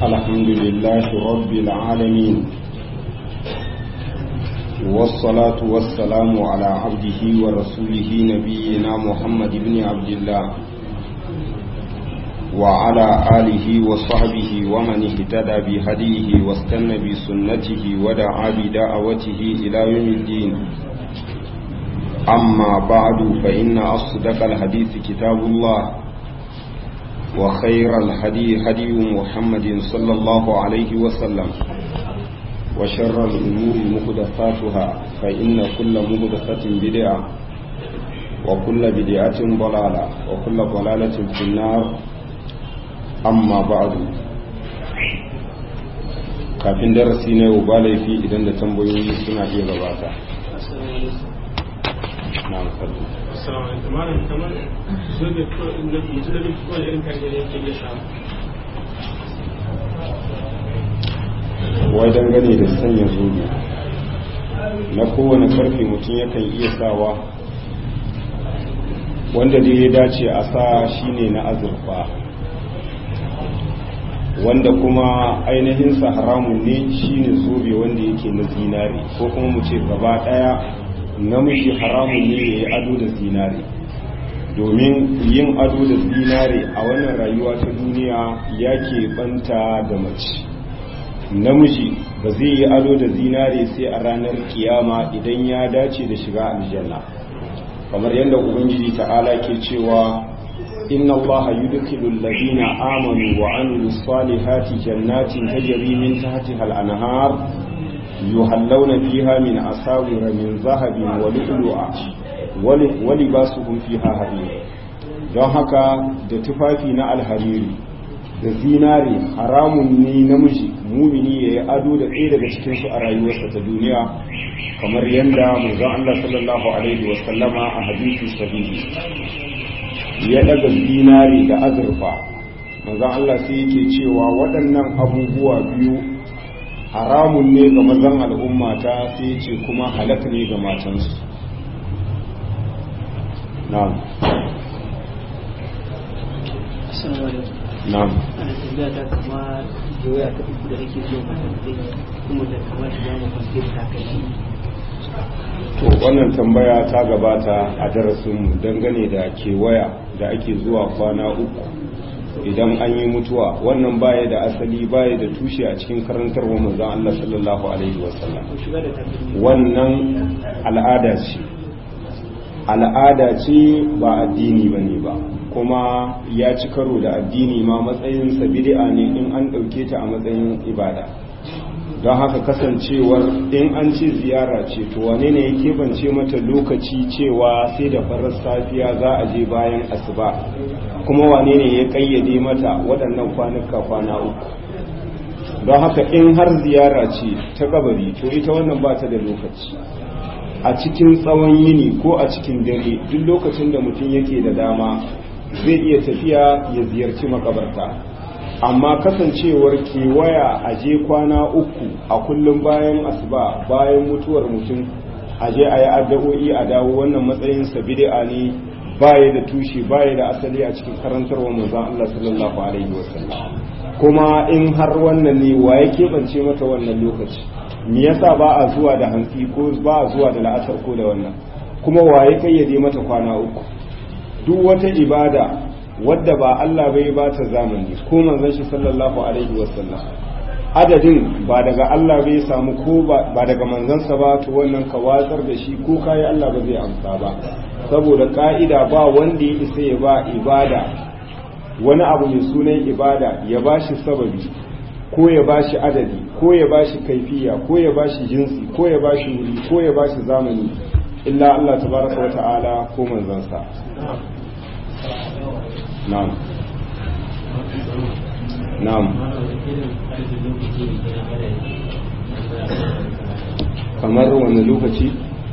الحمد لله رب العالمين والصلاة والسلام على عبده ورسوله نبينا محمد بن عبد الله وعلى آله وصحبه ومن اهتدى بهديه واستنى بسنته ودعا بدعوته إلى يوم الدين أما بعد فإن أصدق الحديث كتاب الله وخير الهدي هدي محمد صلى الله عليه وسلم وشر الأمور مهدفاتها فإن كل مهدفة بدعة وكل بدعة ضلالة وكل ضلالة في النار أما بعد kafin darasi na yau ba laifi idan da tambayoyi suna iya gabata na alfadu Assalamu alaikum. Malam kamar zobe ko inda mutum da bai ko irin kan gare yake iya samu. wai dangane da sanya zobe na kowane karfe mutum yakan iya sawa wanda da ya dace a sa shine na azurfa wanda kuma ainihinsa haramun ne shine zobe wanda yake na zinare ko kuma mu ce gaba daya namiji haramun ne ya yi ado da zinare domin yin ado da zinare a wannan rayuwa ta duniya ya ke banta da mace namiji ba zai yi ado da zinare sai a ranar kiyama idan ya dace da shiga aljanna kamar yadda ubangiji ta'ala ke cewa inna allaha yudkhilu alladhina amanu wa amilus salihati jannatin tajri min tahtiha al-anhar yuhallawna fiha min asawira min zahabin wa lu'lu'a wa libasuhum fiha harir don haka da tufafi na alhariri da zinare haramun ne namiji mumini ya yi ado da ɗaya daga cikinsu a rayuwarsa ta duniya kamar yadda manzon Allah sallallahu alaihi wasallama a hadisi sahihi ya daga zinare da azurfa manzon Allah sai yake cewa waɗannan abubuwa biyu haramun ne ga mazan al'ummata sai ce kuma halaka ne ga matansu na'am na'am ana tambaya ta kama doya ta uku da ake so matantai kuma da kama shiga mafantai ta kai to wannan tambaya ta gabata a darasinmu dangane da kewaya da ake zuwa kwana uku idan an yi mutuwa wannan baya da asali baya da tushe a cikin karantarwa manzon Allah sallallahu alaihi wasallam shiga da takalmi wannan al'ada ce al'ada ce ba addini bane ba kuma ya ci karo da addini ma matsayinsa bid'a ne in an ɗauke ta a matsayin ibada don haka kasancewar in an ce ziyara ce to wane ne ya keɓance mata lokaci cewa sai da farar safiya za a je bayan asuba kuma wane ne ya ƙayyade mata waɗannan kwanuka kwana uku don haka in har ziyara ce ta kabari to ita wannan ba ta da lokaci a cikin tsawon yini ko a cikin dare duk lokacin da mutum yake da dama zai iya tafiya ya ziyarci makabarta amma kasancewar kewaya a je kwana uku a kullum bayan asuba bayan mutuwar mutum a je a yi addu'o'i a dawo wannan matsayin bid'a ne baya da tushe baya da asali a cikin karantarwar manzon Allah sallallahu alaihi wasallam kuma in har wannan ne wa ya keɓance mata wannan lokaci me yasa ba a zuwa da hantsi ko ba a zuwa da la'asar ko da wannan kuma wa ya kayyade mata kwana uku duk wata ibada wadda ba Allah bai ba ta zamani ko manzon shi sallallahu alaihi wasallam adadin ba daga Allah bai samu ko ba daga manzansa ba to wannan ka watsar da shi ko kai Allah ba zai amsa ba saboda ka'ida ba wanda ya isa ya ba ibada wani abu mai sunan ibada ya bashi sababi ko ya bashi adadi ko ya bashi kaifiya ko ya bashi jinsi ko ya bashi wuri ko ya bashi zamani illa Allah tabaraka wa ta'ala ko manzansa na'am na'am kamar wani lokaci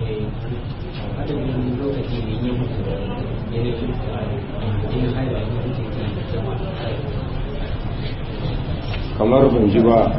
kamar ban ji ba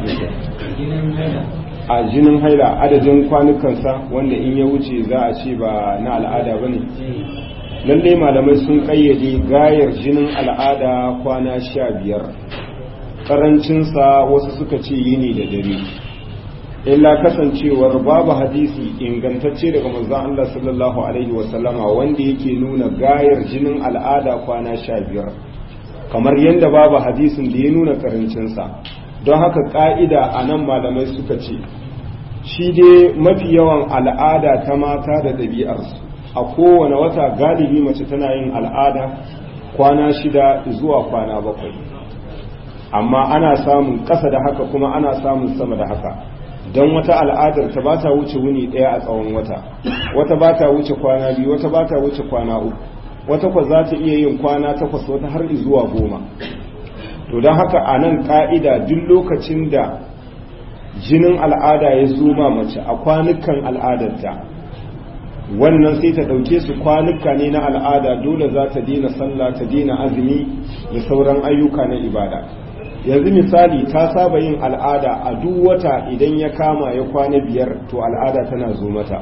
a jinin haila adadin kwanukansa wanda in ya wuce za a ce ba na al'ada ba ne lallai malamai sun kayyade gayar jinin al'ada kwana sha biyar karancinsa wasu suka ce yini da dare illa kasancewar babu hadisi ingantacce daga manzon Allah sallallahu alaihi wasallama wanda yake nuna gayar jinin al'ada kwana sha biyar kamar yadda babu hadisin da ya nuna karancinsa don haka ka'ida a nan malamai suka ce shi dai mafi yawan al'ada ta mata da ɗabi'arsu a kowane wata galibi mace tana yin al'ada kwana shida zuwa kwana bakwai amma ana samun ƙasa da haka kuma ana samun sama da haka don wata al'adar ta ba ta wuce wuni ɗaya a tsawon wata wata ba ta wuce kwana biyu wata ba ta wuce kwana uku wata kwa za ta iya yin kwana takwas wata har zuwa goma to don haka a nan ƙa'ida duk lokacin da jinin al'ada ya zo ma mace a kwanukan al'adarta wannan sai ta ɗauke su kwanuka ne na al'ada dole za ta dina sallah ta dina azumi da sauran ayyuka na ibada yanzu misali ta saba yin al'ada a duk wata idan ya kama ya kwana biyar to al'ada tana zo mata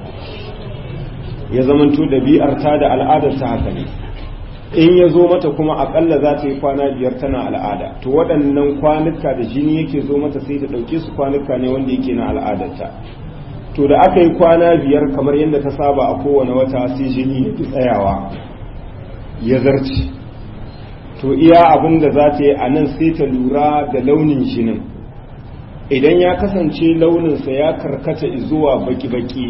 ya zamanto ɗabi'ar ta da al'adar ta haka ne in ya zo mata kuma akalla za ta yi kwana biyar tana al'ada to waɗannan kwanuka da jini yake zo mata sai ta ɗauke su kwanuka ne wanda yake na al'adarta to da aka yi kwana biyar kamar yadda ta saba a kowane wata sai jini ya fi tsayawa ya zarci to iya abin da za ta yi a nan sai ta lura da launin jinin idan ya kasance launinsa ya karkata zuwa baki-baki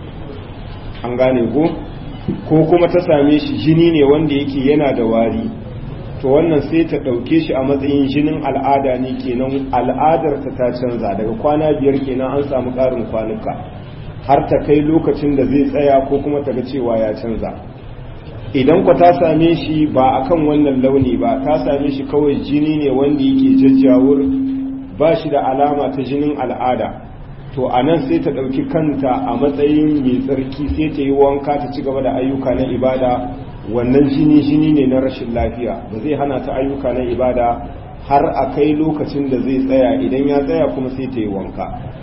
an gane ko ko kuma ta same shi jini ne wanda yake yana da wari to wannan sai ta ɗauke shi a matsayin jinin al'ada ne kenan al'adar ta ta canza daga kwana biyar kenan an samu ƙarin kwanuka har ta kai lokacin da zai tsaya ko kuma ta ga cewa ya canza idan ku ta same shi ba akan wannan launi ba ta same shi kawai jini ne wanda yake jajjawur ba shi da alama ta jinin al'ada to a nan sai ta ɗauki kanta a matsayin mai tsarki sai ta yi wanka ta ci gaba da ayyuka na ibada wannan jini jini ne na rashin lafiya ba zai hana ta ayyuka na ibada har a kai lokacin da zai tsaya idan ya tsaya kuma sai ta yi wanka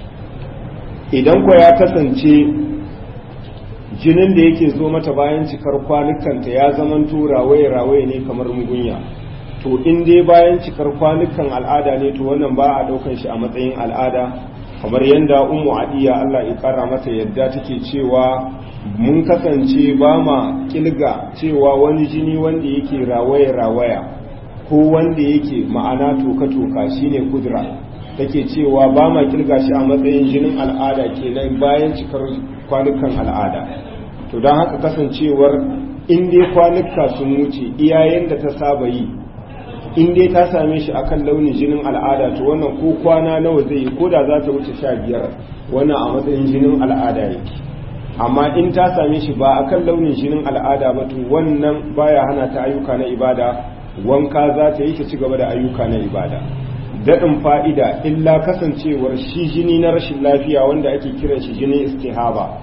idan kwa ya kasance jinin da yake zo mata bayan cikar kwanukanta ya zamanto rawaye-rawaye ne kamar mugunya to in dai bayan cikar kwanukan al'ada ne to wannan ba a ɗaukan shi a matsayin al'ada kamar yadda umu adiya Allah ya kara mata yadda take cewa mun kasance ba ma kilga cewa wani jini wanda yake rawaya rawaya ko wanda yake ma'ana toka toka shine kudra take cewa ba ma kilga shi a matsayin jinin al'ada kenan bayan cikar kwanukan al'ada to don haka kasancewar in dai kwanuka sun wuce iyayen da ta saba yi in dai ta same shi akan launin jinin al'ada to wannan ko kwana nawa zai yi ko da za ta wuce sha biyar wannan a matsayin jinin al'ada yake amma in ta same shi ba akan launin jinin al'ada ba to wannan baya hana ta ayyuka na ibada wanka za ta yi ta ci gaba da ayyuka na ibada daɗin fa'ida illa kasancewar shi jini na rashin lafiya wanda ake kiran shi jinin istihaba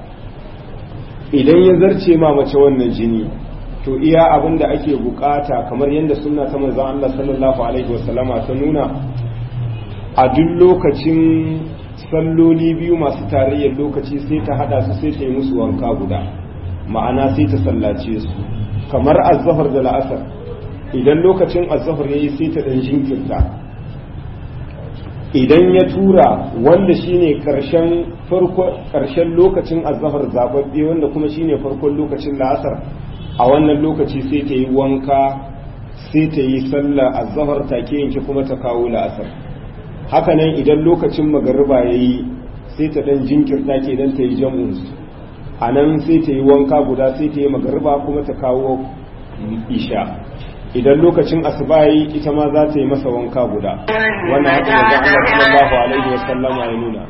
idan ya zarce ma mace wannan jini to iya abin da ake bukata kamar yadda sunna ta manzon Allah sallallahu alaihi wasallama ta nuna a duk lokacin salloli biyu masu tarayyar lokaci sai ta hada su sai ta yi musu wanka guda ma'ana sai ta sallace su kamar azzahar da la'asar idan lokacin azzahar yayi sai ta dan jinkirta idan ya tura wanda shine karshen farko karshen lokacin azzahar zababbe wanda kuma shine farkon lokacin la'asar a wannan lokaci sai ta yi wanka sai ta yi sallah a zahar take yanke kuma ta kawo la'asar hakanan idan lokacin magariba ya yi sai ta dan jinkirta ke dan ta yi jam'unsu a nan sai ta yi wanka guda sai ta yi magariba kuma ta kawo isha idan lokacin asuba yi ita ma za ta yi masa wanka guda wannan haka da Allah sallallahu alaihi wasallama ya nuna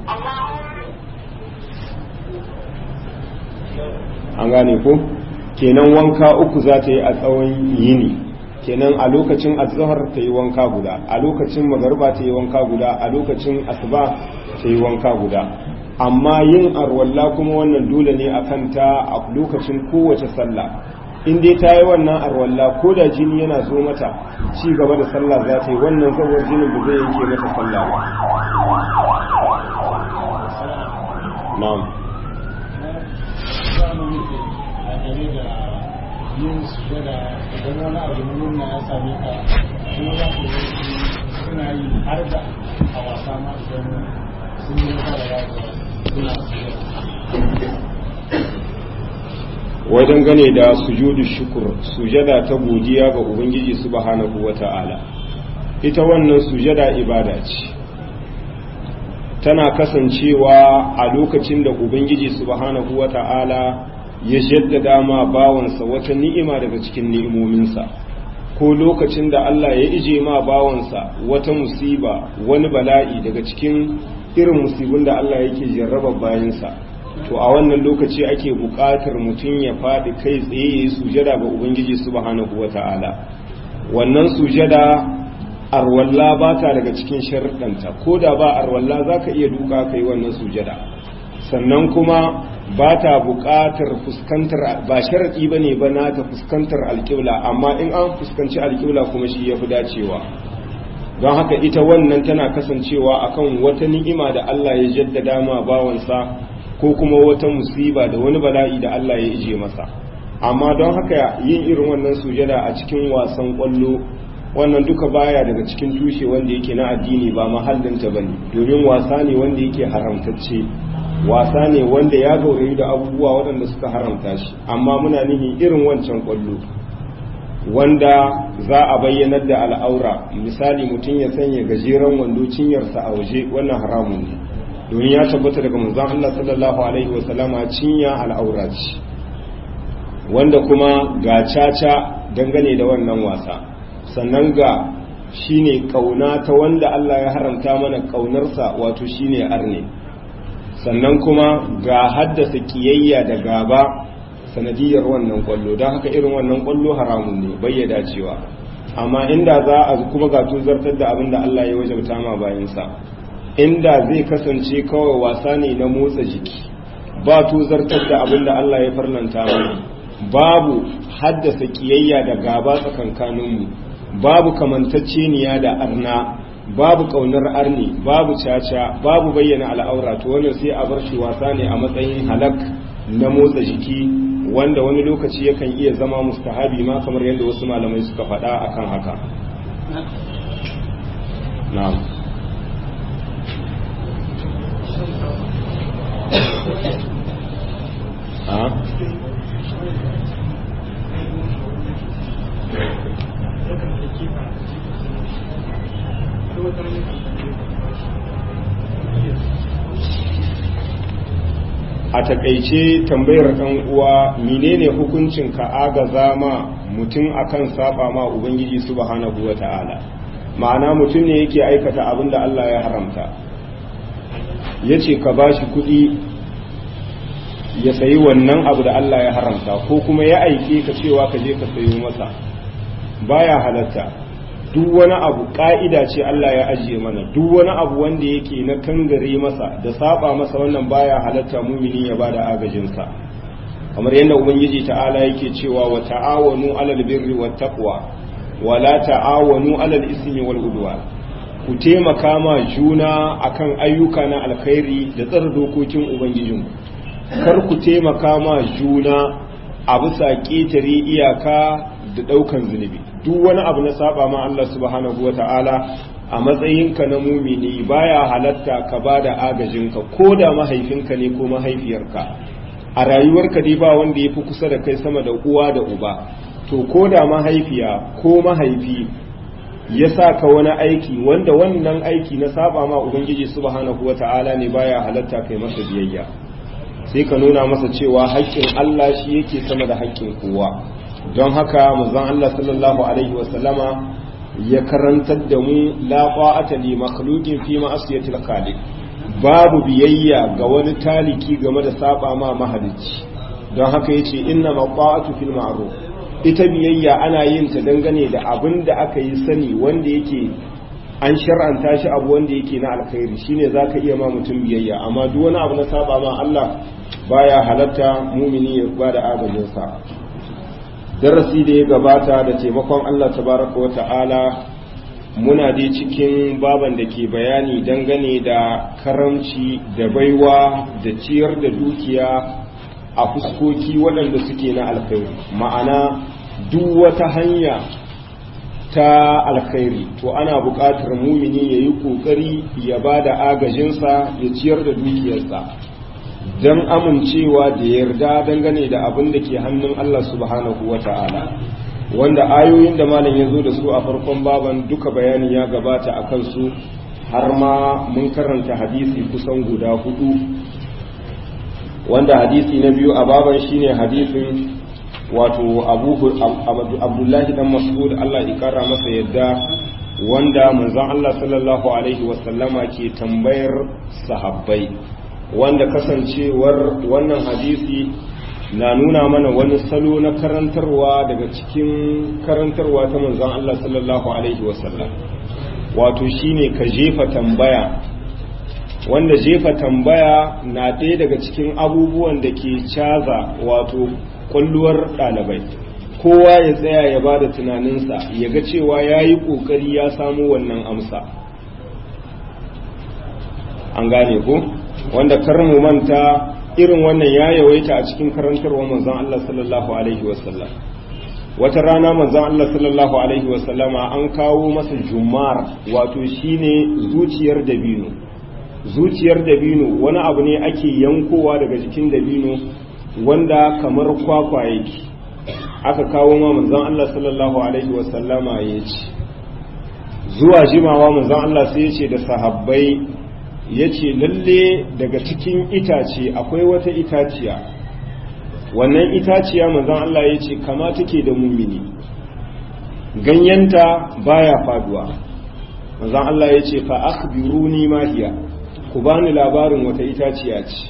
an gane ko kenan wanka uku za ta yi a tsawon yini kenan a lokacin azhar ta yi wanka guda a lokacin magarba ta yi wanka guda a lokacin asuba ta yi wanka guda amma yin arwalla kuma wannan dole ne akan ta a lokacin kowace sallah in dai ta yi wannan arwalla ko da jini yana zo mata ci gaba da sallah za ta yi wannan saboda jinin ba zai yanke mata sallah ba na'am yin sujada idan wani abu na nuna ya same ka kuma za ku yi suna yi har da a wasa ma idan sun yi nasara ya suna wajen gane da sujudu shukur sujada ta godiya ga ubangiji subhanahu wata'ala ita wannan sujada ibada ce tana kasancewa a lokacin da ubangiji subhanahu wata'ala ya jaddada ma bawansa wata ni'ima daga cikin ni'imominsa ko lokacin da Allah ya ije ma bawansa wata musiba wani bala'i daga cikin irin musibin da Allah yake jarraba bayansa to a wannan lokaci ake buƙatar mutum ya faɗi kai tsaye ya yi sujada ga ubangiji subhanahu wata'ala wannan sujada arwalla ba ta daga cikin sharuɗanta ko da ba arwalla za ka iya duka ka yi wannan sujada sannan kuma ba ta buƙatar fuskantar ba sharaɗi ba ne ba na ta fuskantar alƙibla amma in an fuskanci alƙibla kuma shi ya fi dacewa don haka ita wannan tana kasancewa akan wata ni'ima da Allah ya jaddada ma bawansa ko kuma wata musiba da wani bala'i da Allah ya ije masa amma don haka yin irin wannan sujada a cikin wasan kwallo wannan duka baya daga cikin tushe wanda yake na addini ba mahallinta bane domin wasa ne wanda yake haramtacce wasa ne wanda ya gaurayi da abubuwa waɗanda suka haramta shi amma muna nihin irin wancan kwallo wanda za a bayyanar da al'aura misali mutum ya sanya gajeren wando cinyarsa a waje wannan haramun ne domin ya tabbata daga manzon Allah sallallahu alaihi wasallama cinya al'aura ce wanda kuma ga caca dangane da wannan wasa sannan ga shine kauna ta wanda Allah ya haramta mana kaunarsa wato shine arne sannan kuma ga haddasa kiyayya da gaba sanadiyar wannan kwallo don haka irin wannan kwallo haramun ne bayyada cewa amma inda za a kuma ga tuzartar da abin da Allah ya wajabta ma bayansa inda zai kasance kawai wasa ne na motsa jiki ba tuzartar da abin da Allah ya farlanta mana babu haddasa kiyayya da gaba tsakankaninmu babu kamantacceniya da arna babu kaunar arni babu caca babu bayyana al'aura to wannan sai a bar shi wasa ne a matsayin halak na motsa jiki wanda wani lokaci yakan iya zama mustahabi ma kamar yadda wasu malamai suka faɗa akan haka na'am a takaice tambayar ɗan uwa menene hukuncin ka agaza ma mutum akan saba ma ubangiji subhanahu wata'ala ma'ana mutum ne yake aikata abin da Allah ya haramta yace ka bashi kuɗi ya sayi wannan abu da Allah ya haramta ko kuma ya aike ka cewa ka je ka sayo masa baya halatta duk wani abu ka'ida ce Allah ya ajiye mana duk wani abu wanda yake na kangare masa da saba masa wannan baya halatta mumini ya bada agajinsa kamar yadda ubangiji ta'ala yake cewa wa ta'awanu alal birri wat taqwa wa la ta'awanu alal ismi wal udwan ku taimaka ma juna akan ayyuka na alkhairi da tsara dokokin ubangijinku kar ku taimaka ma juna a bisa ƙetare iyaka da ɗaukan zunubi duk wani abu na saba ma Allah subhanahu wa ta'ala a matsayinka na mumini baya halatta ka ba da agajinka ko da mahaifinka ne ko mahaifiyarka a rayuwarka dai ba wanda ya fi kusa da kai sama da uwa da uba to ko da mahaifiya ko mahaifi ya sa ka wani aiki wanda wannan aiki na saba ma ubangiji subhanahu wa ta'ala ne baya halatta kai masa biyayya sai ka nuna masa cewa haƙƙin Allah shi yake sama da haƙƙin kowa don haka manzon Allah sallallahu alaihi wasallama ya karantar da mu la qa'ata li makhluqin fi ma'asiyatil khaliq babu biyayya ga wani taliki game da saba ma mahalicci don haka yace inna maqa'atu fil ma'ruf ita biyayya ana yin ta dangane da abin da aka yi sani wanda yake an shar'anta shi abu wanda yake na alkhairi shine zaka iya ma mutum biyayya amma duk wani abu na saba ma Allah baya halatta mumini ya bada agajinsa darasi da ya gabata da taimakon Allah tabaraka wa ta'ala muna dai cikin baban da ke bayani dangane da karamci da baiwa da ciyar da dukiya a fuskoki waɗanda suke na alkhairi ma'ana duk wata hanya ta alkhairi to ana buƙatar mumini ya yi ƙoƙari ya ba da agajinsa ya ciyar da dukiyarsa don amincewa da yarda dangane da abin da ke hannun Allah subhanahu wa ta'ala wanda ayoyin da malam ya zo da su a farkon baban duka bayani ya gabata a kansu har ma mun karanta hadisi kusan guda hudu wanda hadisi na biyu a baban shine hadisin wato abdullahi dan mas'ud Allah ya kara masa yadda wanda manzon Allah sallallahu alaihi wasallama ke tambayar sahabbai wanda kasancewar wannan hadisi na nuna mana wani salo na karantarwa daga cikin karantarwa ta manzon Allah sallallahu alaihi wasallam wato shine ka jefa tambaya wanda jefa tambaya na ɗaya daga cikin abubuwan da ke caza wato kwalluwar ɗalibai kowa ya tsaya ya ba da tunaninsa ya ga cewa ya yi ƙoƙari ya samu wannan amsa an gane ko wanda mu manta irin wannan ya yawaita a cikin karantarwa manzon Allah sallallahu alaihi wasallam wata rana manzon Allah sallallahu alaihi wasallama an kawo masa jumar wato shine zuciyar dabino zuciyar dabino wani abu ne ake yankowa daga jikin dabino wanda kamar kwakwa yake aka kawo ma manzon Allah sallallahu alaihi wasallama ya ce zuwa jimawa manzon Allah sai ya ce da sahabbai ya ce lalle daga cikin itace akwai wata itaciya wannan itaciya manzon Allah ya ce kama take da mumini ganyenta baya faduwa manzon Allah ya ce fa akhbiruni ma hiya ku bani labarin wata itaciya ce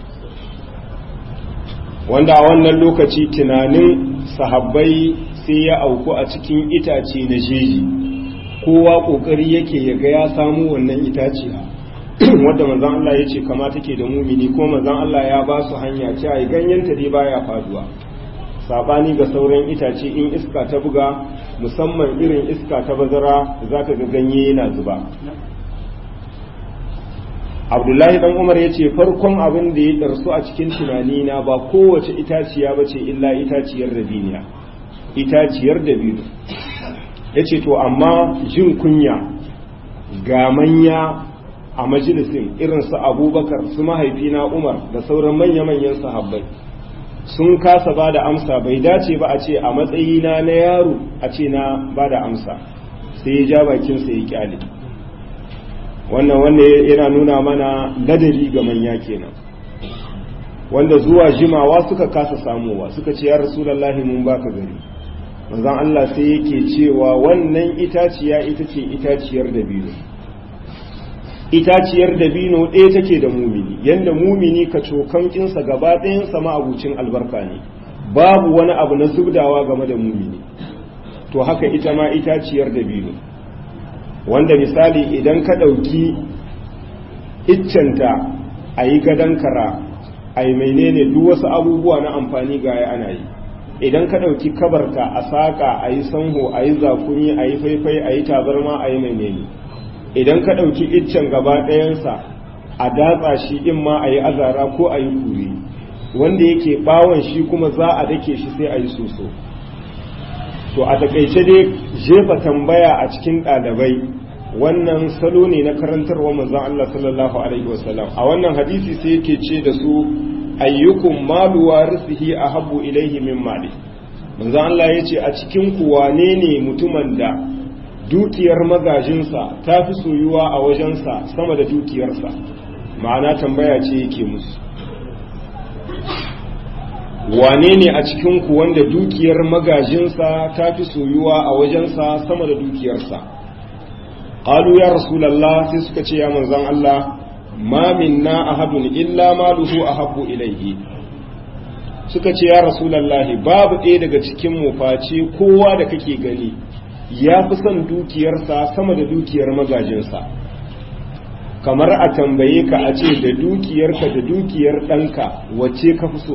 wanda a wannan lokaci tunanin sahabbai sai ya auku a cikin itace na jeji kowa kokari yake ya ga ya samu wannan itaciya wadda manzon Allah ya ce kama take da mumini ko manzon Allah ya ba su hanya ce ai ganyenta dai baya faduwa sabani ga sauran itace in iska ta buga musamman irin iska ta bazara zaka ga ganye yana zuba abdullahi dan umar ya ce farkon abin da ya ɗarsu a cikin tunani na ba kowace itaciya ba ce illa itaciyar dabiniya itaciyar dabino ya ce to amma jin kunya ga manya a majalisin irin su abubakar su mahaifina umar da sauran manya-manyan sahabbai sun kasa ba da amsa bai dace ba a ce a matsayina na yaro a ce na ba da amsa sai ya ja bakinsa ya kyale wannan wanda yana nuna mana ladabi ga manya kenan wanda zuwa jimawa suka kasa samuwa suka ce ya rasulullahi mun baka gari manzon Allah sai yake cewa wannan itaciya ita ce itaciyar dabino itaciyar dabino ɗaya take da mumini yanda mumini ka cokankinsa gaba ɗayan sama abucin albarka ne babu wani abu na zubdawa game da mumini to haka ita ma itaciyar dabino wanda misali idan ka ɗauki iccenta a yi gadon kara a yi menene duk wasu abubuwa na amfani ga ya ana yi idan ka ɗauki kabarta a saƙa a yi sanho a yi zakuni a yi faifai a yi tabarma a yi menene idan ka ɗauki iccen gaba ɗayansa a datsa shi in ma a yi azara ko a yi kure wanda yake ɓawon shi kuma za a dake shi sai a yi soso to a takaice dai jefa tambaya a cikin ɗalibai wannan salo ne na karantarwa manzon Allah sallallahu alaihi wasallam a wannan hadisi sai yake ce da su ayyukum malu warisihi ahabbu ilaihi min mali manzon Allah yace a cikin ku wane ne mutumin da dukiyar magajinsa ta fi soyuwa a wajensa sama da dukiyarsa ma'ana tambaya ce yake musu wane ne a cikinku wanda dukiyar magajinsa ta fi soyuwa a wajensa sama da dukiyarsa ƙalu ya rasulallah sai suka ce ya manzan Allah ma minna ahadun illa maluhu ahabbu ilaihi suka ce ya rasulallah babu ɗaya daga cikin mu face kowa da kake gani ya fi son dukiyarsa sama da dukiyar magajinsa kamar a tambaye ka a ce da dukiyarka da dukiyar ɗanka wacce ka fi so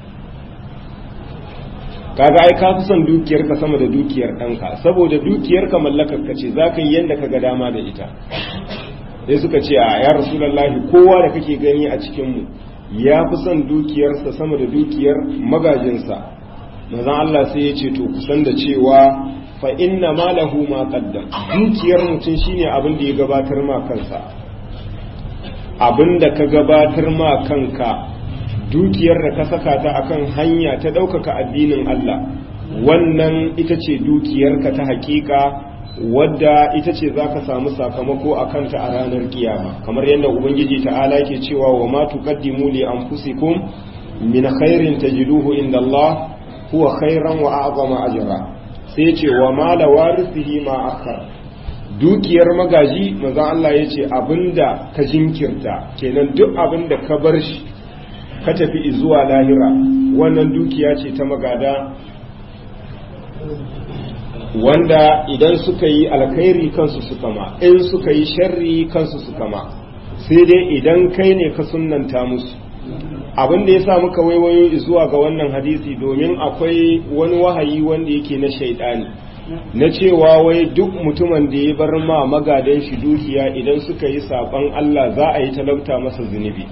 kaga ai ka fi son dukiyarka sama da dukiyar ɗanka saboda dukiyarka mallakar ka ce za ka yi yadda ka ga dama da ita sai suka ce a ya rasulallahi kowa da kake gani a cikinmu ya fi son dukiyarsa sama da dukiyar magajinsa manzon Allah sai ya ce to kusan da cewa fa inna malahu ma qaddam dukiyar mutum shine abin da ya gabatar ma kansa abin da ka gabatar ma kanka dukiyar da ka saka ta akan hanya ta ɗaukaka addinin Allah wannan ita ce dukiyarka ta hakika wadda ita ce za ka samu sakamako a kanta a ranar kiyama kamar yadda ubangiji ta'ala ke cewa wa ma tuqaddimu li anfusikum min khairin tajiduhu inda Allah huwa khairan wa a'zama ajra sai ce wa ma la warithihi ma akhar dukiyar magaji manzon Allah yace abinda ka jinkirta kenan duk abinda ka bar shi ka tafi zuwa lahira wannan dukiya ce ta magada wanda idan suka yi alkhairi kansu suka ma in suka yi sharri kansu suka ma sai dai idan kai ne ka sunnanta musu abin da ya sa muka waiwayo zuwa ga wannan hadisi domin akwai wani wahayi wanda yake na shaidani na cewa wai duk mutumin da ya bar ma magadan shi dukiya idan suka yi saban Allah za a yi talauta masa zunubi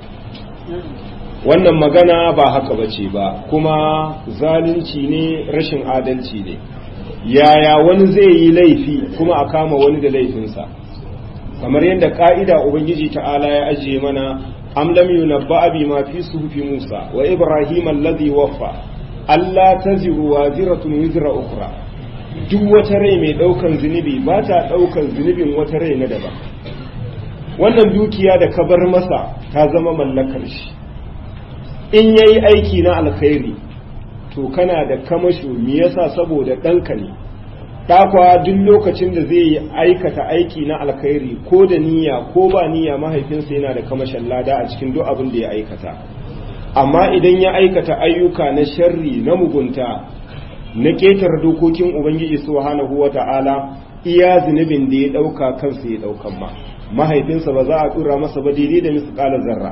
wannan magana ba haka bace ba kuma zalunci ne rashin adalci ne yaya wani zai yi laifi kuma a kama wani da laifinsa kamar yadda ka'ida ubangiji ta'ala ya ajiye mana am lam yunabba bi ma fi suhufi Musa wa Ibrahim alladhi waffa alla taziru waziratun wizra ukhra duk wata rai mai daukan zunubi ba ta daukan zunubin wata rai na daban wannan dukiya da ka bar masa ta zama mallakar shi in yayi aiki na alkhairi to kana da kamasho me yasa saboda ɗanka ne ɗakwa duk lokacin da zai yi aikata aiki na alkhairi ko da niyya ko ba niyya mahaifinsa yana da kamashin lada a cikin duk abin da ya aikata amma idan ya aikata ayyuka na sharri na mugunta na ƙetar dokokin ubangiji subhanahu wata'ala iya zunubin da ya ɗauka kansa ya ɗaukan ma mahaifinsa ba za a tura masa ba daidai da misƙalar zarra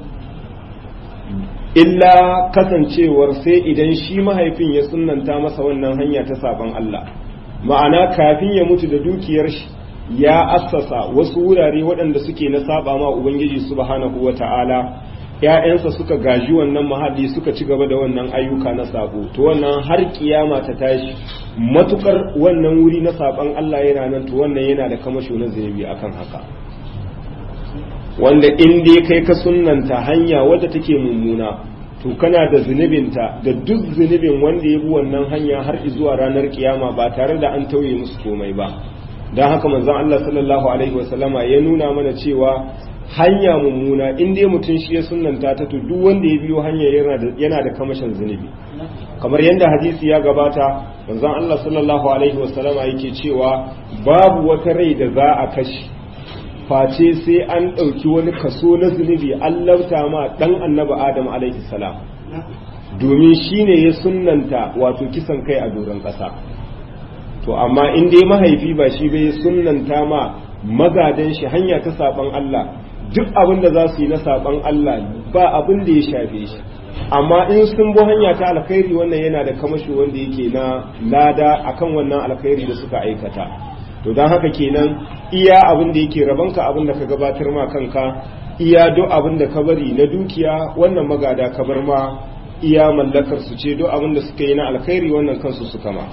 illa kasancewar sai idan shi mahaifin ya sunanta masa wannan hanya ta saban Allah ma'ana kafin ya mutu da dukiyar shi ya assasa wasu wurare waɗanda suke na saba ma ubangiji subhanahu wata'ala ƴaƴansa suka gaji wannan mahalli suka ci gaba da wannan ayyuka na sabo to wannan har kiyama ta tashi matukar wannan wuri na saban Allah yana nan to wannan yana da kamasho na zunubi akan haka wanda in dai kai ka sunnanta hanya wadda take mummuna to kana da zunubinta da duk zunubin wanda ya bi wannan hanya har zuwa ranar kiyama ba tare da an tauye musu komai ba don haka manzon Allah sallallahu alaihi wasallama ya nuna mana cewa hanya mummuna in dai mutum shi ya sunnanta ta to duk wanda ya biyo hanya yana da kamashin zunubi kamar yadda hadisi ya gabata manzon Allah sallallahu alaihi wasallama yake cewa babu wata rai da za a kashe face sai an ɗauki wani kaso na zunubi an lauta ma ɗan annaba adam alaihi salam domin shi ne ya sunnanta wato kisan kai a doron ƙasa to amma in dai mahaifi ba shi bai sunnanta ma magadan shi hanya ta saɓan Allah duk abin da za su yi na saɓan Allah ba abin da ya shafe shi amma in sun bi hanya ta alkhairi wannan yana da kamashi wanda yake na lada akan wannan alkhairi da suka aikata to don haka kenan iya abin da yake rabanka abin da ka gabatar ma kanka iya duk abin da ka bari na dukiya wannan magada ka bar ma iya mallakar su ce duk abin da suka yi na alkhairi wannan kansu suka ma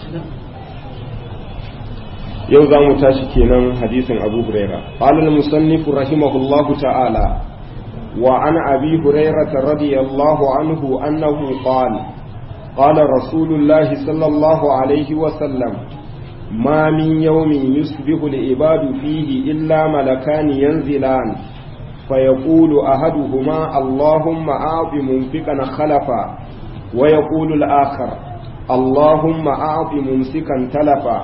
yau za mu tashi kenan hadisin abu huraira qala al-musannif rahimahullahu ta'ala wa an abi hurairah radiyallahu anhu annahu qala qala rasulullahi sallallahu alaihi wa sallam ما من يوم يصبح العباد فيه إلا ملكان ينزلان فيقول أحدهما اللهم أعط منفقا خلفا ويقول الآخر اللهم أعط ممسكا تلفا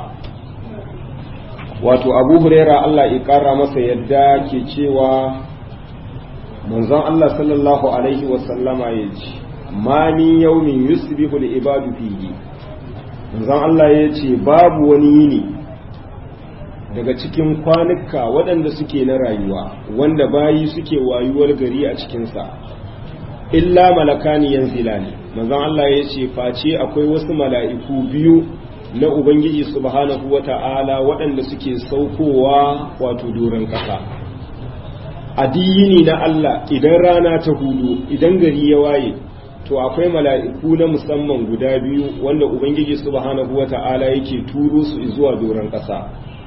wato abu huraira Allah ya ƙara masa yadda ke cewa manzon Allah sallallahu alaihi wasallama ya ce ma min yaumin yusbihu al-ibadu fihi manzon Allah ya ce babu wani yini daga cikin kwanuka waɗanda suke na rayuwa wanda bayi suke wayuwar gari a cikinsa illa malakani yanzila ne manzon Allah ya ce face akwai wasu mala'iku biyu na Ubangiji subhanahu wa ta'ala waɗanda suke saukowa wato doron ƙasa a diyini na Allah idan rana ta hudu idan gari ya waye to akwai mala'iku na musamman guda biyu wanda ubangiji subhanahu wata'ala yake turo su zuwa doron ƙasa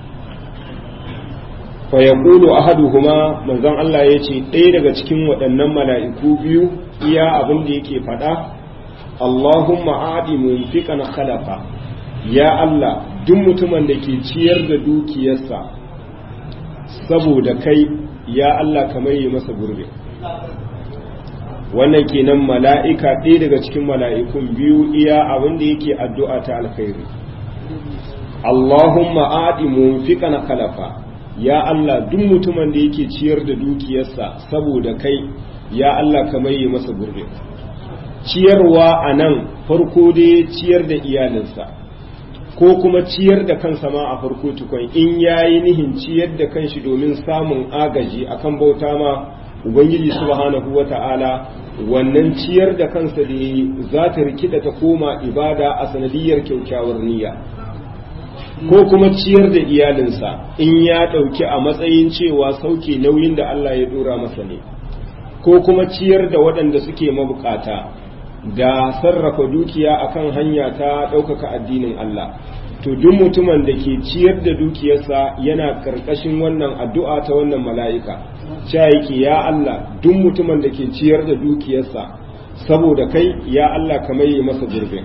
fa yaqulu ahaduhuma manzon Allah yace ɗaya daga cikin waɗannan mala'iku biyu iya abin da yake faɗa Allahumma adi munfiqan khalafa ya Allah duk mutumin da ke ciyar da dukiyarsa saboda kai ya Allah kamar yi masa gurbe wannan kenan mala'ika ɗaya daga cikin mala'ikun biyu iya abin da yake addu'a ta alkhairi Allahumma adi munfiqan khalafa ya Allah duk mutumin da yake ciyar da dukiyarsa saboda kai ya Allah kamar yi masa gurbe ciyarwa a nan farko dai ciyar da iyalinsa ko kuma ciyar da kansa ma a farko tukun in yayi nihin ciyar da kanshi domin samun agaji akan bauta ma ubangiji subhanahu wata'ala wannan ciyar da kansa da yi za ta rikida ta koma ibada a sanadiyar kyaukyawar niyya ko kuma ciyar da iyalinsa in ya ɗauki a matsayin cewa sauke nauyin da Allah ya ɗora masa ne ko kuma ciyar da waɗanda suke mabukata da sarrafa dukiya akan hanya ta ɗaukaka addinin Allah to duk mutumin da ke ciyar da dukiyarsa yana ƙarƙashin wannan addu'a ta wannan mala'ika cewa yake ya Allah duk mutumin da ke ciyar da dukiyarsa saboda kai ya Allah kamar yi masa gurbin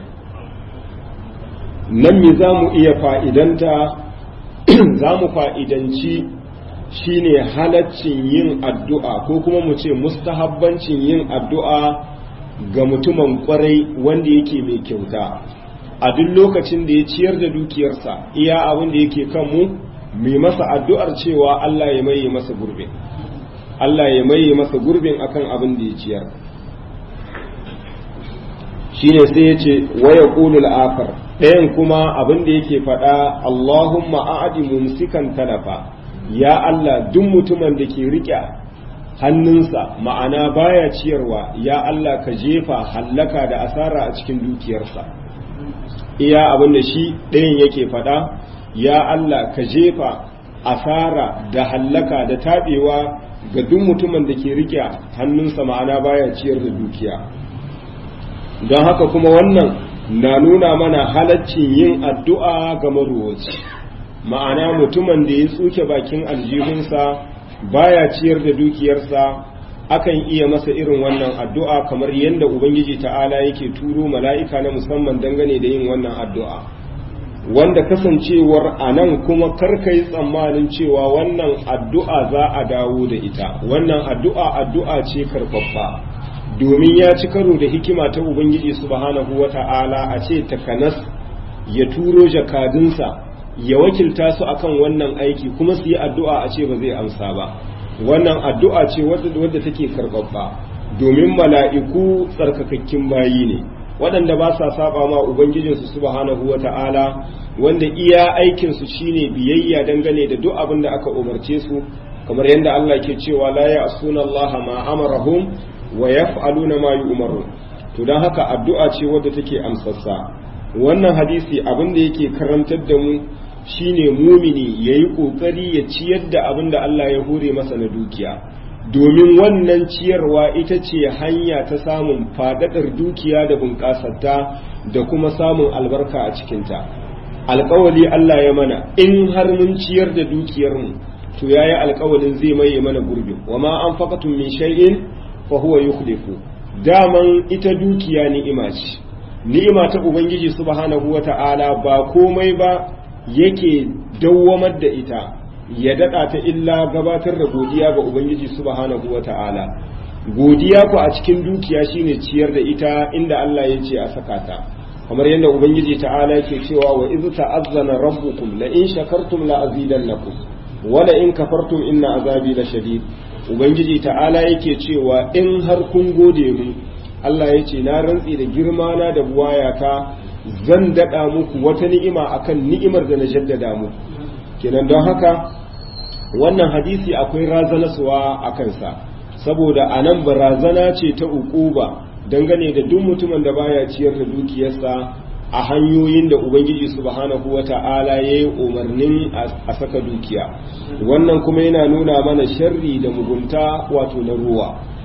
nan me za mu iya fa'idanta za mu fa'idanci shine halaccin yin addu'a ko kuma mu ce mustahabbancin yin addu'a ga mutumin kwarai wanda yake mai kyauta a duk lokacin da ya ciyar da dukiyarsa iya abin da yake kanmu mai masa addu'ar cewa Allah ya maye masa gurbin Allah ya maye masa gurbin akan abin da ya ciyar shine sai ya ce waya ƙulul akar ɗayan kuma abin da yake faɗa Allahumma a'adi mumsikan talafa ya Allah duk mutumin da ke riƙe hannunsa ma'ana baya ciyarwa ya Allah ka jefa hallaka da asara a cikin dukiyarsa iya abin da shi ɗayan yake faɗa ya Allah ka jefa asara da hallaka da taɓewa ga duk mutumin da ke riƙe hannunsa ma'ana baya ciyar da dukiya don haka kuma wannan na nuna mana halaccin yin addu'a ga maruwaci ma'ana mutumin da ya tsuke bakin aljihunsa baya ciyar da dukiyarsa akan iya masa irin wannan addu'a kamar yadda ubangiji ta'ala yake turo mala'ika na musamman dangane da yin wannan addu'a wanda kasancewar a nan kuma karka yi tsammanin cewa wannan addu'a za a dawo da ita wannan addu'a addu'a ce karfafa domin ya ci karo da hikima ta ubangiji subhanahu wa ta'ala a ce takanas ya turo jakadunsa ya wakilta su akan wannan aiki kuma su yi addu'a a ce ba zai amsa ba wannan addu'a ce wadda take karɓaɓɓa domin mala'iku tsarkakakkin bayi ne waɗanda ba sa saba ma ubangijinsu subhanahu wa ta'ala wanda iya aikinsu shine biyayya dangane da duk abin da aka umarce su kamar yadda Allah ke cewa la ya asuna Allah ma amarahum wa yaf'aluna ma yu'marun to dan haka addu'a ce wadda take amsassa wannan hadisi abin da yake karantar da mu shine mumini yayi kokari ya ciyar da abin da Allah ya hore masa na dukiya domin wannan ciyarwa ita ce hanya ta samun fadadar dukiya da bunƙasarta da kuma samun albarka a cikinta alƙawali Allah ya mana in har mun ciyar da dukiyarmu to yayi alƙawalin zai maye mana gurbi wa ma anfaqatum min shay'in fa huwa yukhlifu daman ita dukiya ni'ima ce ni'ima ta ubangiji subhanahu wata'ala ba komai ba yake dawwamar da ita ya dada ta illa gabatar da godiya ga ubangiji subhanahu wata'ala godiya ku a cikin dukiya shine ciyar da ita inda Allah ya ce a saka ta kamar yadda ubangiji ta'ala yake cewa wa iz ta'azzana rabbukum la in shakartum la azidannakum wa la in kafartum inna azabi la shadid ubangiji ta'ala yake cewa in har kun gode mu Allah ya ce na rantsi da girma na da buwayata zan daɗa muku wata ni'ima akan ni'imar da na jaddada muku kenan don haka wannan hadisi akwai razanaswa a kansa saboda a nan barazana ce ta uquba dangane da duk mutumin da baya ciyar da dukiyarsa a hanyoyin da ubangiji subhanahu wata'ala ya yi umarnin a saka dukiya wannan kuma yana nuna mana sharri da mugunta wato na ruwa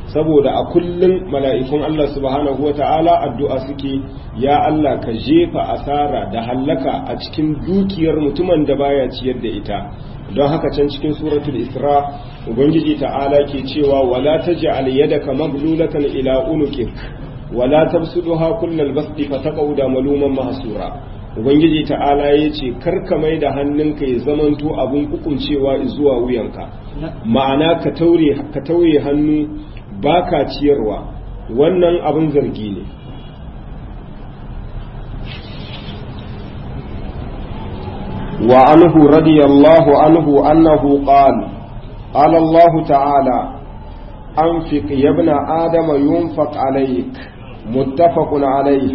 saboda a kullum mala'ikun Allah subhanahu wa ta'ala addu'a suke ya Allah ka jefa asara da hallaka a cikin dukiyar mutumin da baya ciyar da ita don haka can cikin suratul isra ubangiji ta'ala ke cewa wala taj'al yadaka maglulatan ila unukik wala tabsuduha kullal basti fataqauda maluman mahsura ubangiji ta'ala yace karka mai da hannunka ya zamanto abun kukuncewa zuwa wuyanka ma'ana ka taure ka tauye hannu baka ciyarwa wannan abin zargi ne وعنه رضي الله عنه أنه قال قال الله تعالى أنفق يا ابن آدم ينفق عليك متفق عليه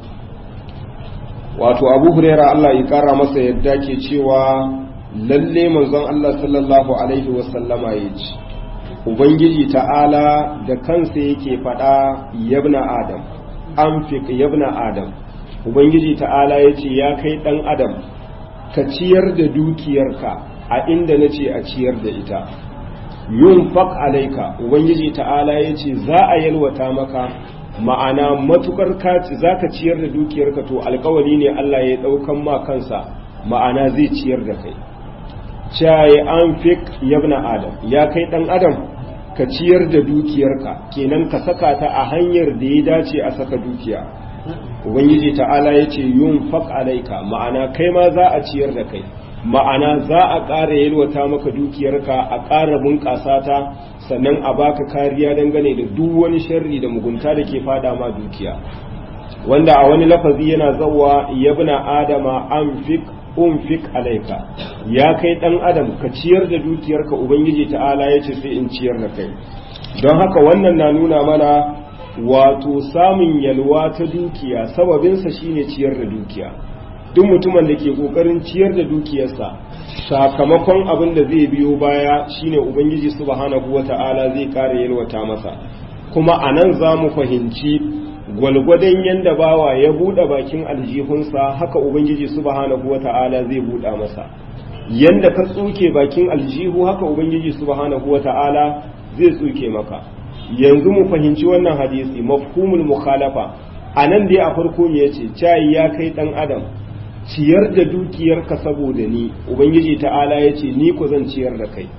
wato abu huraira Allah ya kara masa yadda ke cewa lalle manzon Allah sallallahu alaihi wasallama ya ce ubangiji ta'ala da kansa yake faɗa yabna adam an yabna adam ubangiji ta'ala ya ce ya kai ɗan adam ka ciyar da dukiyarka a inda na ce a ciyar da ita yun faq alaika ubangiji ta'ala ya ce za a yalwata maka ma'ana matukar kaci za ka ciyar da dukiyarka to alkawari ne Allah ya ɗaukan ma kansa ma'ana zai ciyar da kai caye an fik yabna adam ya kai ɗan adam ka ciyar da dukiyarka kenan ka saka ta a hanyar da ya dace a saka dukiya ubangiji ta'ala ya ce yun faq alaika ma'ana kai ma za a ciyar da kai ma'ana za a ƙara yalwata maka dukiyarka a ƙara bunƙasa ta sannan a baka kariya dangane da duk wani sharri da mugunta da ke fada ma dukiya wanda a wani lafazi yana zawa yabna adama anfik unfik alaika ya kai dan adam ka ciyar da dukiyarka ubangiji ta'ala ya ce sai in ciyar da kai don haka wannan na nuna mana wato samun yalwa ta dukiya sababinsa shine ciyar da dukiya duk mutumin da ke kokarin ciyar da dukiyarsa sakamakon abin da zai biyo baya shine ubangiji subhanahu wata'ala zai kare yalwata masa kuma a nan za mu fahimci gwalgwadon yadda bawa ya buɗe bakin aljihunsa haka ubangiji subhanahu wata'ala zai buɗa masa yanda ka tsuke bakin aljihu haka ubangiji subhanahu wata'ala zai tsuke maka yanzu mu fahimci wannan hadisi mafhumul mukhalafa a nan dai a farko me yace cayi ya kai dan adam ciyar da dukiyarka saboda ni ubangiji ta'ala ya ce ni ku zan ciyar da kai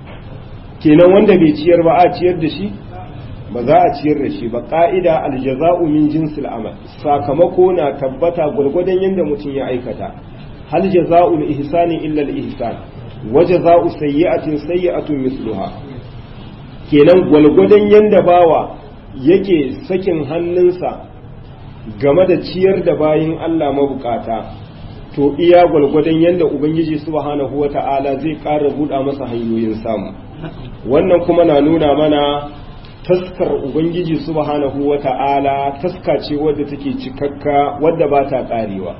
kenan wanda bai ciyar ba a ciyar da shi ba za a ciyar da shi ba ka'ida aljaza'u min jinsil amal sakamako na tabbata gwargwadon yadda mutum ya aikata hal jaza'ul ihsani illa al-ihsan wa jaza'u sayyi'atin sayyi'atun misluha kenan gwargwadon yadda bawa yake sakin hannunsa game da ciyar da bayin Allah mabukata to iya gwalgwadon yadda ubangiji subhanahu wata'ala zai ƙara buɗa masa hanyoyin samu wannan kuma na nuna mana taskar ubangiji subhanahu wata'ala taska ce wadda take cikakka wadda ba ta ƙarewa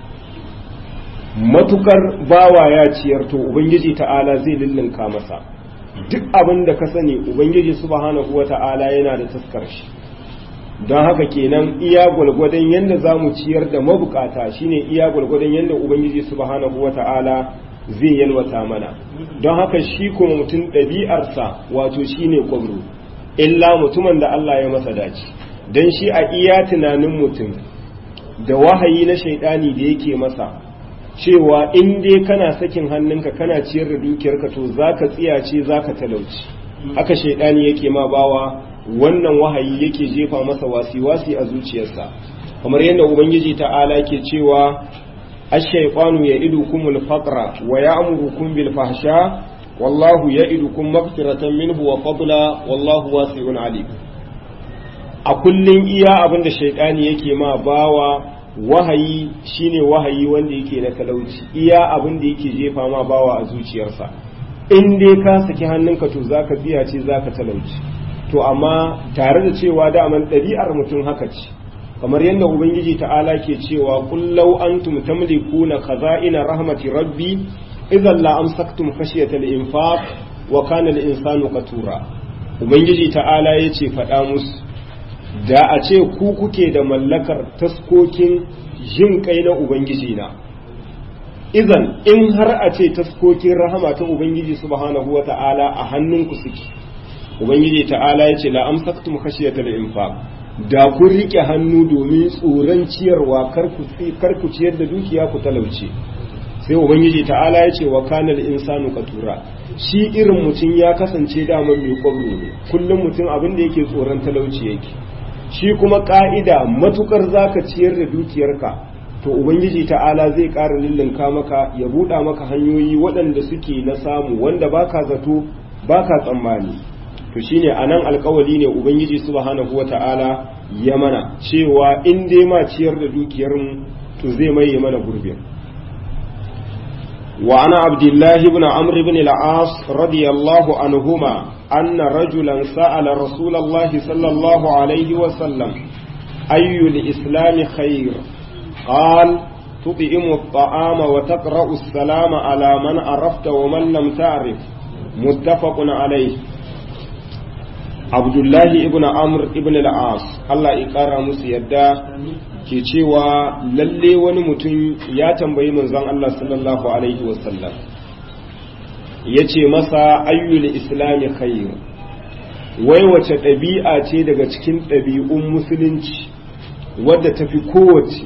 matukar bawa ya ciyar to ubangiji ta'ala zai lullunka masa duk abin da ka sani ubangiji subhanahu wata'ala yana da taskar shi don haka kenan iya gwalgwadon yadda za mu ciyar da mabukata shine iya gwalgwadon yadda ubangiji subhanahu wata'ala zai yalwata mana don haka shi kuma mutum ɗabi'arsa wato shine kwabro illa mutumin da Allah ya masa dace don shi a iya tunanin mutum da wahayi na shaidani da yake masa cewa in dai kana sakin hannunka kana ciyar da dukiyarka to zaka tsiyace zaka talauci haka shaidani yake ma bawa wannan wahayi yake jefa masa wasi-wasi a zuciyarsa kamar yadda ubangiji ta'ala ke cewa ash-shaytanu ya'idukumul faqra wa ya'murukum bil fahsha wallahu ya'idukum maghfiratan minhu wa fadla wallahu wasi'un alim a kullun iya abinda shaytani yake ma bawa wahayi shine wahayi wanda yake na talauci iya abinda yake jefa ma bawa a zuciyarsa in dai ka saki hannunka to zaka biya ce zaka talauci to amma tare da cewa daman ɗabi'ar mutum haka ce kamar yadda ubangiji ta'ala ke cewa kullau antum tamlikuna khaza'ina rahmati rabbi idan la amsaktum khashyata al-infaq wa kana al-insanu qatura ubangiji ta'ala yace faɗa musu da a ce ku kuke da mallakar taskokin jin kai na ubangiji na idan in har a ce taskokin rahama ta ubangiji subhanahu wata'ala a hannunku suke ubangiji ta'ala ya ce la amsaktum khashiyatal infaq da kun rike hannu domin tsoron ciyarwa kar ku ciyar da dukiya ku talauce sai ubangiji ta'ala ya ce wa kanal insanu katura shi irin mutum ya kasance daman mai kwabro ne kullum mutum abin da yake tsoron talauci yake shi kuma ka'ida matukar zaka ciyar da dukiyarka to ubangiji ta'ala zai ƙara lullunka maka ya buɗa maka hanyoyi waɗanda suke na samu wanda baka zato baka tsammani to shine anan alkawali ne ubangiji subhanahu wata'ala ya mana cewa in dai ma ciyar da dukiyar mu to zai maye mana gurbin wa ana abdullahi ibn amr ibn al-as radiyallahu anhuma anna rajulan sa'ala rasulullahi sallallahu alaihi wa sallam ayyu al-islam khair قال تطعم الطعام وتقرأ السلام على من عرفت ومن لم تعرف متفق عليه abdullahi ibn amr ibn al-as Allah ya kara musu yadda ke cewa lalle wani mutum ya tambayi manzon Allah sallallahu alaihi wasallam ya ce masa ayyul islami khair wai wace ɗabi'a ce daga cikin ɗabi'un musulunci wadda tafi kowace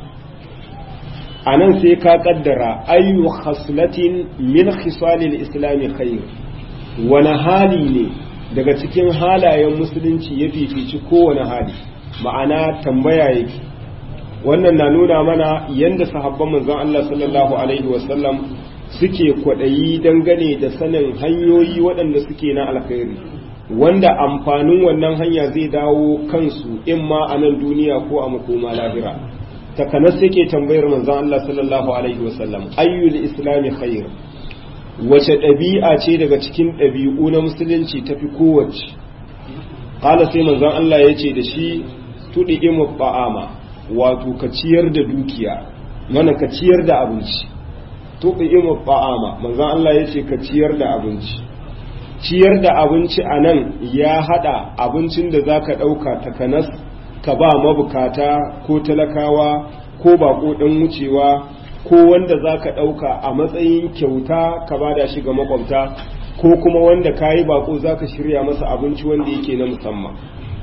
a nan sai ka kaddara ayyu khaslatin min khisalil islami khair wani hali ne daga cikin halayen musulunci ya fifici kowane hali ma'ana tambaya yake wannan na nuna mana yadda sahabban manzon Allah sallallahu alaihi wasallam suke kwaɗayi dangane da sanin hanyoyi waɗanda suke na alkhairi wanda amfanin wannan hanya zai dawo kansu in ma a nan duniya ko a makoma lahira takanas yake tambayar manzon Allah sallallahu alaihi wasallam ayyul islami khair wace ɗabi'a ce daga cikin ɗabi'u na musulunci tafi kowace ƙala sai manzon Allah ya ce da shi tuɗi imu ba'ama wato ka ciyar da dukiya mana ka ciyar da abinci tuɗi imu ba'ama manzon Allah ya ce ka ciyar da abinci ciyar da abinci a nan ya haɗa abincin da za ka ɗauka takanas ka ba mabukata ko talakawa ko baƙo ɗan wucewa ko wanda za ka ɗauka a matsayin kyauta ka bada shi ga makwabta ko kuma wanda ka yi bako za ka shirya masa abinci wanda yake na musamman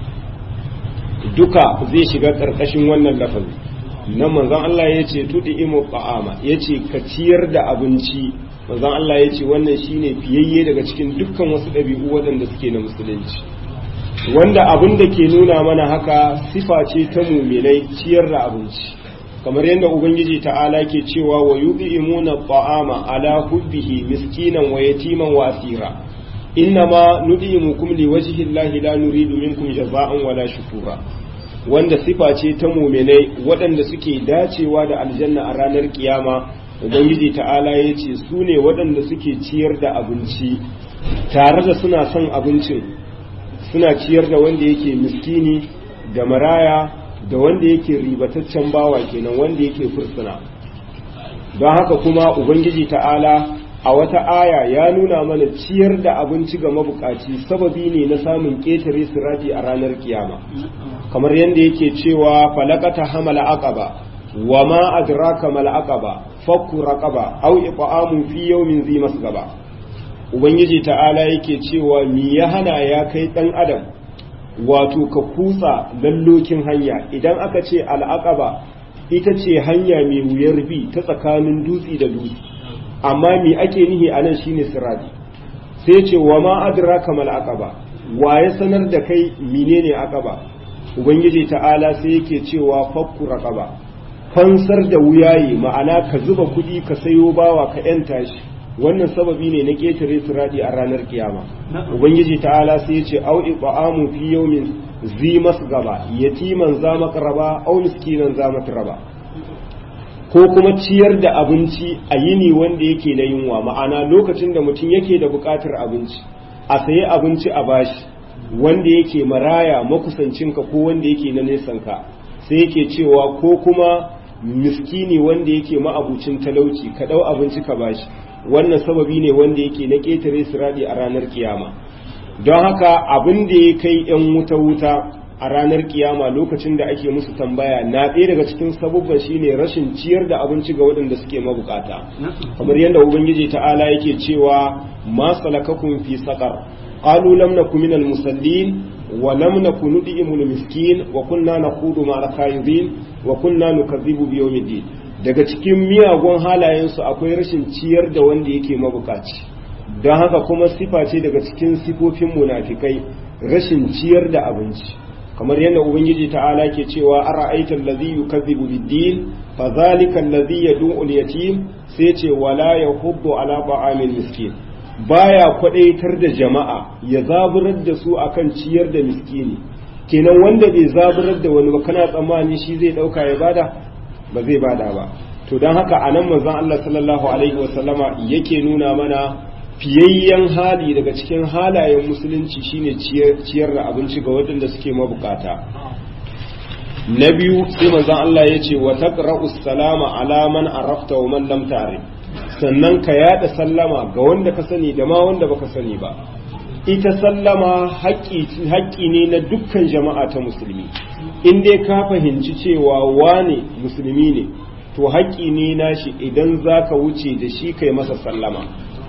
duka zai shiga ƙarƙashin wannan lafazi na manzan Allah ya ce tuɗi imu ba'ama ya ce ka ciyar da abinci manzan Allah ya ce wannan shine fiyayye daga cikin dukkan wasu ɗabi'u waɗanda suke na musulunci wanda abin da ke nuna mana haka sifa ce ta muminai ciyar da abinci kamar yadda ubangiji ta'ala ke cewa wa yud'imuna ta'ama ala hubbihi miskinan wa yatiman wa asira innama nud'imukum liwajhi llahi la nuridu minkum jaza'an wala shukura wanda sifa ce ta mu'minai waɗanda suke dacewa da aljanna a ranar kiyama ubangiji ta'ala ya ce su ne waɗanda suke ciyar da abinci tare da suna son abincin suna ciyar da wanda yake miskini da maraya da wanda yake ribataccen bawa kenan wanda yake fursuna don haka kuma ubangiji ta'ala a wata aya ya nuna mana ciyar da abinci ga mabukaci sababi ne na samun ƙetare sirati a ranar kiyama kamar yadda yake cewa falakata hamala aqaba wa ma adraka mal aqaba fakku raqaba aw iqamu fi yawmin zi masgaba ubangiji ta'ala yake cewa mi ya hana ya kai dan adam wato ka kutsa lallokin hanya idan aka ce al'aqaba ita ce hanya mai wuyar bi ta tsakanin dutse da dutse amma me ake nihi a nan shine sirati sai ce wa ma adraka mal aqaba wa ya sanar da kai menene aqaba ubangiji ta'ala sai yake cewa fakku raqaba fansar da wuyaye ma'ana ka zuba kuɗi ka sayo bawa ka yanta shi wannan sababi ne na ƙetare sirati a ranar kiyama ubangiji ta'ala sai ya ce au iqamu fi yawmin zi masgaba yatiman za makraba au miskinan za matraba ko kuma ciyar da abinci a yini wanda yake na yunwa ma'ana lokacin da mutum yake da buƙatar abinci a sayi abinci a bashi wanda yake maraya makusancinka ko wanda yake na nesanka sai yake cewa ko kuma miskini wanda yake ma'abucin talauci ka ɗau abinci ka bashi wannan sababi ne wanda yake na ƙetare siradi a ranar kiyama don haka abin da ya kai 'yan wuta-wuta a ranar kiyama lokacin da ake musu tambaya na ɗaya daga cikin sabubban shine rashin ciyar da abinci ga waɗanda suke mabukata kamar yadda ubangiji ta'ala yake cewa ma salakakum fi saqar qalu lam nakum minal musallin wa lam nakun nud'imul miskin wa kunna nakhudu ma'al khayidin wa kunna nukazzibu bi yawmiddin daga cikin miyagun halayensu akwai rashin ciyar da wanda yake mabukaci don haka kuma sifa ce daga cikin sifofin munafikai rashin ciyar da abinci kamar yadda ubangiji ta'ala ke cewa ara'aita allazi yukazzibu bid-din fa zalika allazi yad'u al-yatim sai ce wala yahuddu ala ta'amil miskin baya kwadaitar da jama'a ya zaburar da su akan ciyar da miskini kenan wanda bai zaburar da wani ba kana tsammani shi zai dauka ya bada ba zai bada ba to don haka anan manzon Allah sallallahu alaihi wasallama yake nuna mana fiyayyen hali daga cikin halayen musulunci shine ciyar da abinci ga waɗanda suke mabukata na biyu sai manzon Allah ya ce wa taqra'u salama ala man arafta wa man lam ta'rif sannan ka yada sallama ga wanda ka sani da ma wanda baka sani ba ita sallama haƙƙi ne na dukkan jama'a ta musulmi in dai ka fahimci cewa wane musulmi ne to haƙƙi ne nashi idan za ka wuce da shi kai masa sallama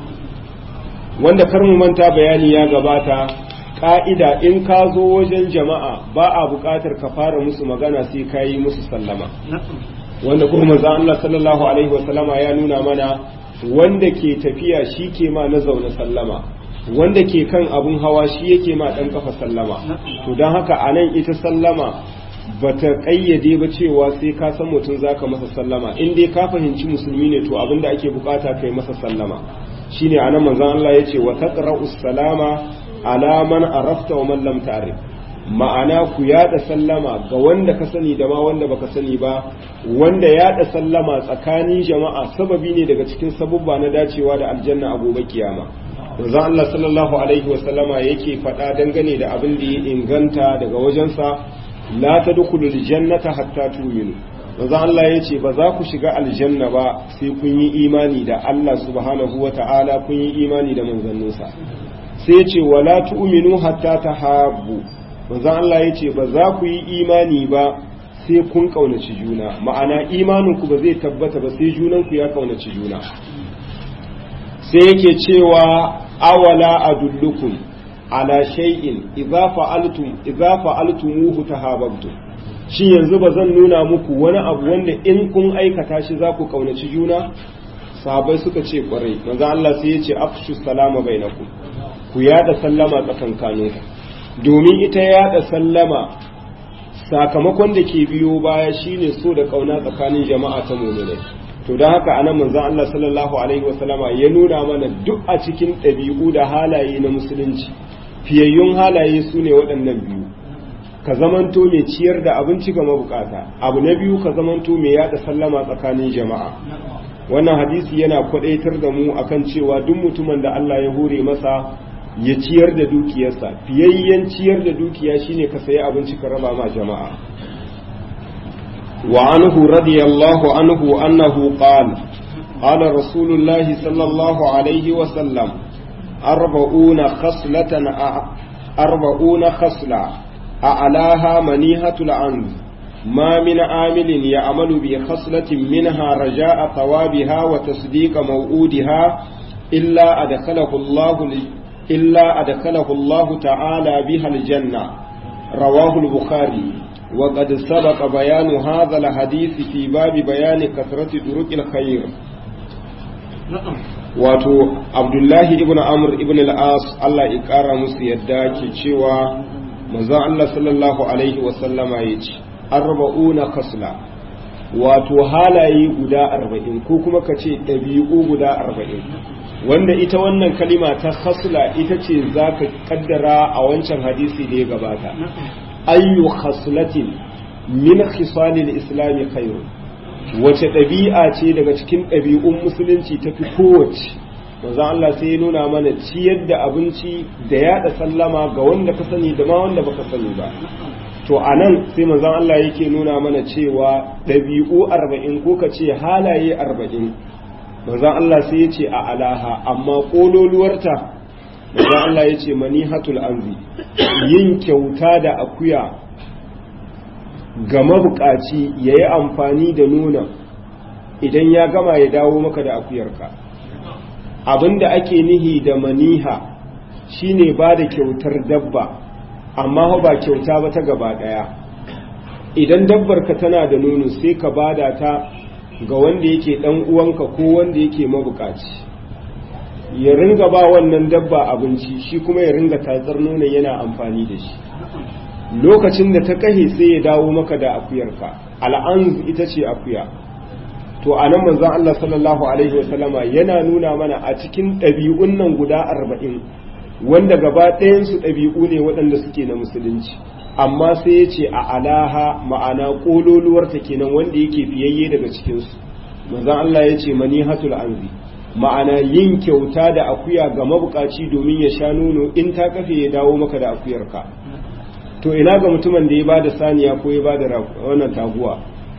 wanda kar mu manta bayani ya gabata ƙa'ida in ka zo wajen jama'a ba a buƙatar ka fara musu magana sai ka yi musu sallama wanda kuma manzo Allah sallallahu alaihi wasallama ya nuna mana wanda ke tafiya shi ke ma na zaune sallama wanda ke kan abun hawa shi yake ma dan kafa sallama to don haka anan ita sallama bata kayyade ba cewa sai ka san mutum zaka masa sallama in dai ka fahimci musulmi ne to abinda ake bukata kai masa sallama shine anan manzon Allah yace wa taqra'u salama ala man arafta wa man lam ta'rif ma'ana ku yada sallama ga wanda ka sani da ma wanda baka sani ba wanda yada sallama tsakanin jama'a sababi ne daga cikin sabubba na dacewa da aljanna a gobe kiyama manzon Allah sallallahu alaihi wasallama yake faɗa dangane da abin da ya inganta daga wajensa la tadkhulul jannata hatta tu'minu manzon Allah yace ba za ku shiga aljanna ba sai kun yi imani da Allah subhanahu wata'ala kun yi imani da manzanninsa sai yace wala tu'minu hatta tahabbu manzon Allah yace ba za ku yi imani ba sai kun kaunaci juna ma'ana imanin ku ba zai tabbata ba sai junan ku ya kaunaci juna sai yake cewa awala adullukum ala shay'in idza fa'altum idza fa'altumuhu tahabbtum shi yanzu ba zan nuna muku wani abu wanda in kun aikata shi za ku kaunaci juna sahabbai suka ce kwarai manzo Allah sai ya ce afshu salama bainakum ku yada sallama tsakankaninku domin ita yada sallama sakamakon da ke biyo baya shine so da kauna tsakanin jama'a ta mu'minai to don haka anan manzon Allah sallallahu alaihi wasallama ya nuna mana duk a cikin ɗabi'u da halaye na musulunci fiyayyun halaye su ne waɗannan biyu ka zamanto mai ciyar da abinci ga mabukata abu na biyu ka zamanto mai yada sallama tsakanin jama'a wannan hadisi yana kwadaitar da mu akan cewa duk mutumin da Allah ya hore masa ya ciyar da dukiyarsa fiyayyen ciyar da dukiya shine ka sayi abinci ka raba ma jama'a وعنه رضي الله عنه أنه قال قال رسول الله صلى الله عليه وسلم أربعون خصلة أربعون خصلة أعلاها منيهة العنز ما من عامل يعمل بخصلة منها رجاء ثوابها وتصديق موعودها إلا أدخله الله إلا أدخله الله تعالى بها الجنة رواه البخاري وقد سبق بيان هذا الحديث في باب بيان كثرة طرق الخير wato abdullahi ibn amr ibn al-as Allah ya kara musu yadda ke cewa manzon Allah sallallahu alaihi wasallama ya ce arba'una kasla wato halaye guda arba'in ko kuma ka ce ɗabi'u guda arba'in wanda ita wannan kalima ta khasla ita ce za ka kaddara a wancan hadisi da ya gabata ayyu khaslatin min khisalil islami khairu wace ɗabi'a ce daga cikin ɗabi'un musulunci ta fi kowace manzo Allah sai ya nuna mana ciyar da abinci da yaɗa sallama ga wanda ka sani da ma wanda baka sani ba to anan sai manzo Allah yake nuna mana cewa ɗabi'u arba'in ko ka ce halaye arba'in manzo Allah sai ya ce a alaha amma ƙololuwarta manzo Allah ya ce manihatul anzi yin kyauta da akuya ga mabukaci ya yi amfani da nuna idan ya gama ya dawo maka da akuyarka abinda ake nihi da maniha shine ba da kyautar dabba amma ba kyauta ba ta gaba daya idan dabbar ka tana da nono sai ka bada ta ga wanda yake dan uwanka ko wanda yake mabukaci ya ringa ba wannan dabba abinci shi kuma ya ringa tatsar nonon yana amfani da shi lokacin da ta kahe sai ya dawo maka da akuyarka al'anz ita ce akuya to a nan manzon Allah sallallahu alaihi wasallama yana nuna mana a cikin ɗabi'un nan guda arba'in wanda gaba ɗayansu ɗabi'u ne waɗanda suke na musulunci amma sai ya ce a alaha ma'ana ƙololuwarta kenan wanda yake fiyayye daga cikinsu manzon Allah ya ce manihatul anzi ma'ana yin kyauta da akuya ga mabukaci domin ya sha nono in ta kafe ya dawo maka da akuyarka to ina ga mutumin da ya ba da saniya ko ya ba da wannan taguwa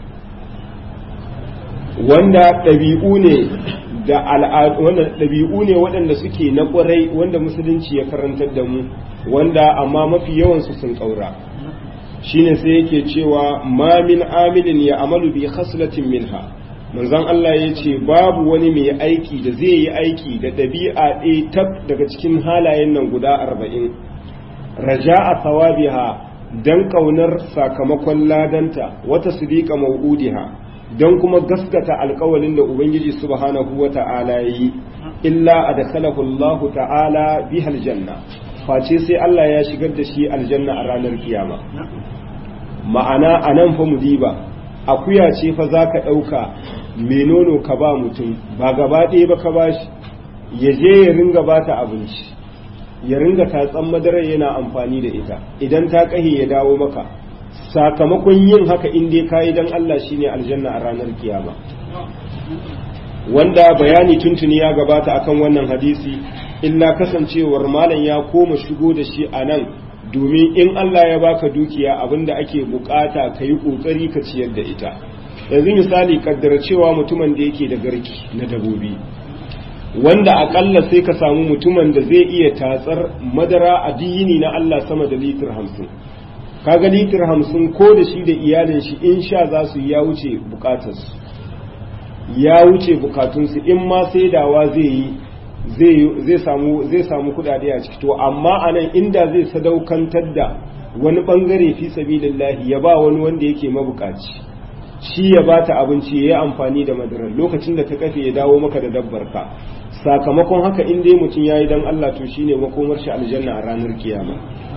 wanda ɗabi'u ne da al'adu wannan ɗabi'u ne waɗanda suke na ƙwarai wanda musulunci ya karantar da mu wanda amma mafi yawansu sun ƙaura shine sai yake cewa ma min amilin ya amalu bi khaslatin minha manzon Allah ya ce babu wani mai aiki da zai yi aiki da ɗabi'a ɗaya tab daga cikin halayen nan guda arba'in raja'a thawabiha dan ƙaunar sakamakon ladanta wata sidiqa mau'udiha don kuma gaskata alkawalin da Ubangiji subhanahu wa ta'ala yi, illa a da Allahu ta'ala bi aljanna, face sai Allah ya shigar da shi aljanna a ranar kiyama. Ma'ana a nan fa mudiba, akuya ce fa za ka ɗauka mai nono ka ba mutum, ba gaba ɗaya ba ka ba shi, ya je ya ringa ba ta abinci, ya ringa tatsan madarar yana amfani da ita, idan ta ƙahe ya dawo maka. sakamakon yin haka in dai kayi dan Allah shine aljanna a ranar kiyama wanda bayani tuntuni ya gabata akan wannan hadisi illa kasancewar malam ya koma shigo da shi a nan domin in Allah ya baka dukiya abinda ake bukata ka yi kokari ka ciyar da ita yanzu misali kaddara cewa mutumin da yake da garki na dabobi wanda akalla sai ka samu mutumin da zai iya tatsar madara a diyini na Allah sama da litir hamsin kaga litir hamsin ko da shi da iyalin shi in sha za su ya wuce bukatarsu ya wuce bukatunsu in ma saidawa zai yi zai samu zai samu kudade a ciki to amma anan inda zai sadaukantar da wani bangare fi sabilillahi ya ba wani wanda yake mabukaci shi ya bata abinci ya yi amfani da madara lokacin da ta kafe ya dawo maka da dabbar ka sakamakon haka in dai mutum yayi dan Allah to shine makomar shi aljanna a ranar kiyama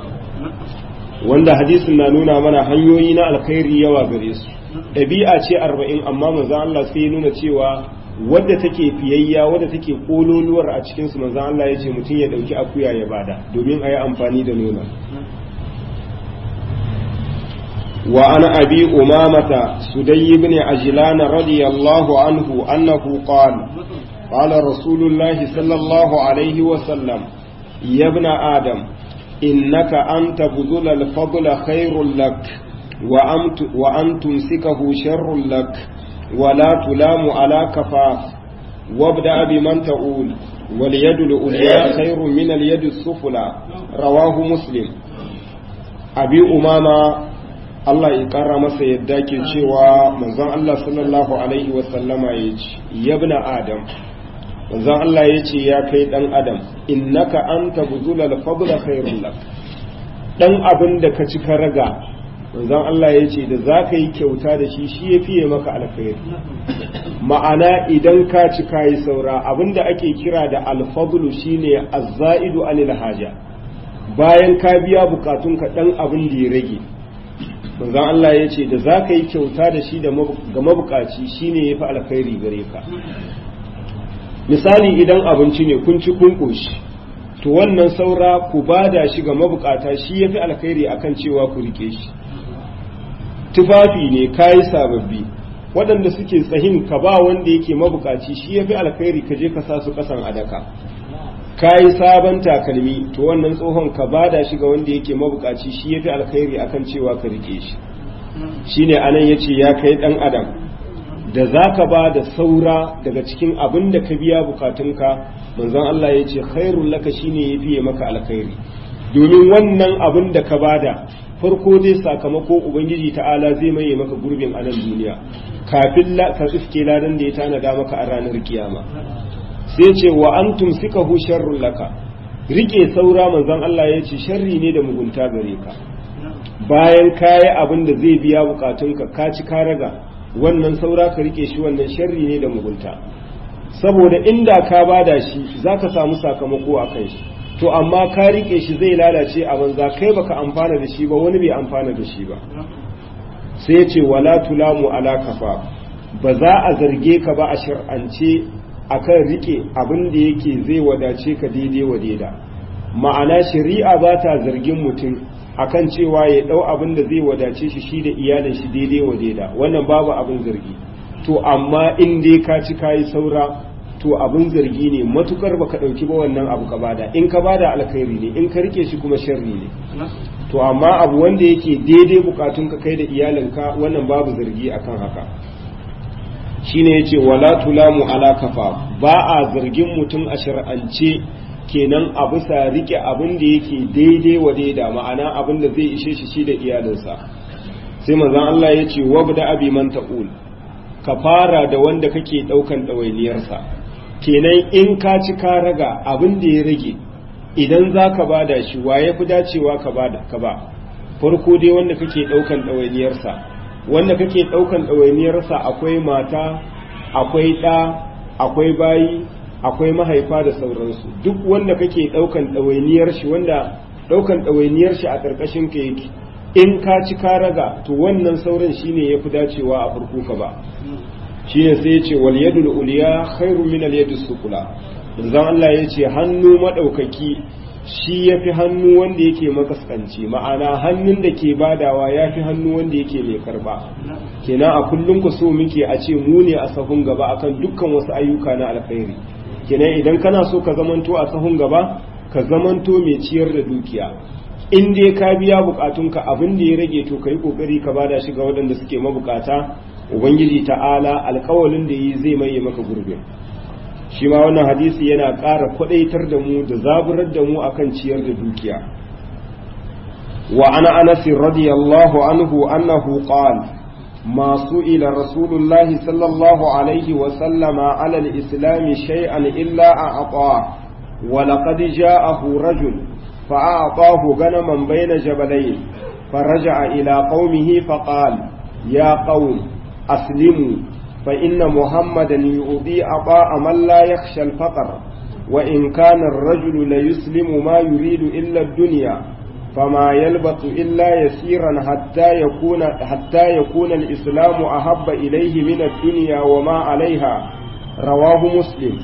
wanda hadisin na nuna mana hanyoyi na alkhairi yawa gare su ɗabi'a ce arba'in amma manzan Allah sai ya nuna cewa wadda take fiyayya wadda take kololuwar a cikin su manzan Allah ya ce mutum ya ɗauki akuya ya bada domin a yi amfani da nuna wa ana abi umamata sudayy ibn ajlan radiyallahu anhu annahu qala qala rasulullahi sallallahu alaihi wa sallam ya ibn adam إنك أن تبذل الفضل خير لك وأن تمسكه شر لك ولا تلام على كفاف وابدأ بمن تقول واليد العليا خير من اليد السفلى رواه مسلم أبي أمامة Allah ya ƙara masa yadda ke cewa manzon Allah sallallahu Alaihi wasallama ya ce, Yabna Adam, manzon Allah ya ce ya kai ɗan adam innaka anta buzulal fadla khairul lak dan abin da ka ci ka raga manzon Allah ya ce da za ka yi kyauta da shi shi ya fiye maka alkhairi ma'ana idan ka ci ka yi saura abin da ake kira da alfadlu shine azzaidu anil haja bayan ka biya bukatunka dan abin da ya rage manzon Allah ya ce da za ka yi kyauta da shi ga mabukaci shine ya fi alkhairi gare ka misali idan abinci ne kun ci kun ƙoshi to wannan saura ku bada shi ga mabukata shi ya fi alkhairi akan cewa ku rike shi tufafi ne kayi sababbi waɗanda suke tsahin ka ba wanda yake mabukaci shi ya fi alkhairi ka je ka sa su ƙasan adaka kayi sabon takalmi to wannan tsohon ka bada shi ga wanda yake mabukaci shi ya fi alkhairi akan cewa ka rike shi shine anan yace ya kai ɗan adam da za ka ba da saura daga cikin abin da ka biya bukatunka manzon Allah ya ce khairun laka shine ya fiye maka alkhairi domin wannan abin da ka bada farko dai sakamako ubangiji ta'ala zai maye maka gurbin a nan duniya kafin ka iske ladan da ya tanada maka a ranar kiyama sai ce wa antum sikahu sharrun laka rike saura manzon Allah ya ce sharri ne da mugunta gare ka bayan kayi abin da zai biya bukatunka ka ci ka raga wannan saura ka rike shi wannan sharri ne da mugunta saboda inda ka bada shi zaka samu sakamako a kan shi to amma ka rike shi zai lalace a banza kai baka amfana da shi ba wani bai amfana da shi ba sai ya ce wala tulamu ala kafa ba za a zarge ka ba a shar'ance akan rike abin da yake zai wadace ka daidai wa daida ma'ana shari'a ba ta zargin mutum akan cewa ya dau abin da zai wadace shi shi da iyalin shi daidai wa daida wannan babu abin zargi to amma in dai ka ci kayi saura to abin zargi ne matukar baka dauki ba wannan abu ka bada in ka bada alkhairi ne in ka rike shi kuma sharri ne to amma abu wanda yake daidai bukatun ka kai da iyalinka wannan babu zargi akan haka shine yace wala tulamu ala kafa ba a zargin mutum a shar'ance kenan a bisa rike abin da yake daidai wa daida ma'ana abin da zai ishe shi shi da iyalinsa sai manzon Allah ya ce wabda abi man taqul ka fara da wanda kake daukan ɗawainiyarsa kenan in ka ci ka raga abin da ya rage idan za ka bada shi wa ya fi dacewa ka bada ka ba farko dai wanda kake daukan ɗawainiyarsa wanda kake daukan ɗawainiyarsa akwai mata akwai ɗa akwai bayi akwai mahaifa da sauransu duk wanda kake daukan ɗawainiyar shi wanda daukan ɗawainiyar shi a ƙarƙashin ka yake in ka ci ka raga to wannan sauran shine yafi dacewa a farko ka ba shine sai ya ce wal yadul uliya khairu min al yadis sufla manzon Allah ya ce hannu madaukaki shi yafi hannu wanda yake makaskanci ma'ana hannun da ke badawa yafi hannu wanda yake mai karba kenan a kullum ku so muke a ce mu ne a sahun gaba akan dukkan wasu ayyuka na alkhairi kenan idan kana so ka zamanto a sahun gaba ka zamanto mai ciyar da dukiya in dai ka biya bukatunka abin da ya rage to kai kokari ka bada shi ga waɗanda suke mabukata ubangiji ta'ala alkawalin da yi zai maye maka gurbin shi ma wannan hadisi yana ƙara kwadaitar da mu da zaburar da mu akan ciyar da dukiya wa ana anas radiyallahu anhu annahu qala ما سئل رسول الله صلى الله عليه وسلم على الإسلام شيئا إلا أعطاه ولقد جاءه رجل فأعطاه غنما بين جبلين فرجع إلى قومه فقال يا قوم أسلموا فإن محمدا يؤذي عطاء من لا يخشى الفقر وإن كان الرجل ليسلم ما يريد إلا الدنيا فما يلبث إلا يسيرا حتى يكون حتى يكون الإسلام أحب إليه من الدنيا وما عليها رواه مسلم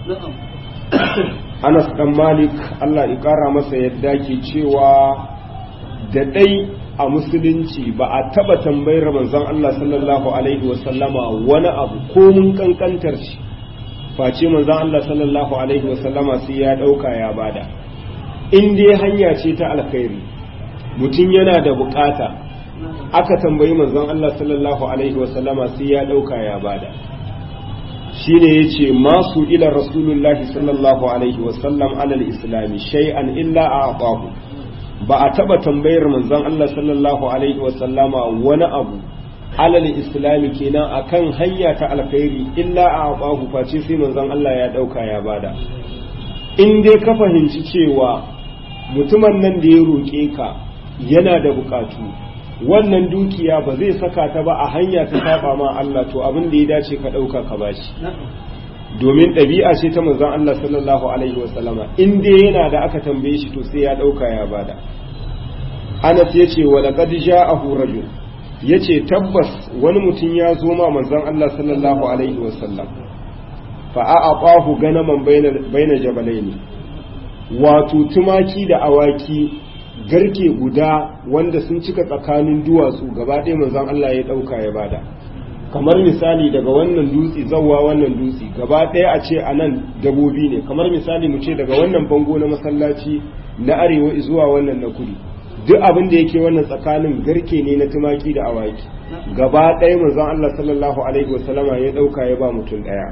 Anas ɗan Malik Allah ya ƙara masa yadda ke cewa da ɗai a musulunci ba a taɓa tambayar manzon Allah sallallahu Alaihi wasallama wani abu ko mun kankantar shi face manzon Allah sallallahu Alaihi wasallama sai ya ɗauka ya bada in dai hanya ce ta alkhairi mutum yana da bukata aka tambayi manzon Allah sallallahu Alaihi wasallama sai ya ɗauka ya bada shine yace masu ila rasulullahi sallallahu alaihi wasallam alal islami shay'an illa a'tahu ba a taba tambayar manzon Allah sallallahu alaihi wasallama wani abu alal islami kenan akan hanya ta alkhairi illa a'tahu face sai manzon Allah ya dauka ya bada in dai ka fahimci cewa mutumin nan da ya roke ka yana da bukatu wannan dukiya ba zai saka ta ba a hanya ta saba ma Allah to abin da ya dace ka ɗauka ka bashi domin ɗabi'a ce ta manzon Allah sallallahu alaihi wasallama in dai yana da aka tambaye shi to sai ya ɗauka ya bada Anas ya ce wa laqad ja'ahu rajul yace tabbas wani mutum ya zo ma manzon Allah sallallahu alaihi wasallam fa a'aqahu ganaman baina baina jabalaini wato tumaki da awaki garke guda wanda sun cika tsakanin duwatsu gaba ɗaya manzon Allah ya ɗauka ya bada kamar misali daga wannan dutse zawwa wannan dutse gaba ɗaya a ce a nan dabobi ne kamar misali mu ce daga wannan bango na masallaci na arewa zuwa wannan na kudu duk abin da yake wannan tsakanin garke ne na tumaki da awaki gaba ɗaya manzon Allah sallallahu alaihi wasallama ya ɗauka ya ba mutum ɗaya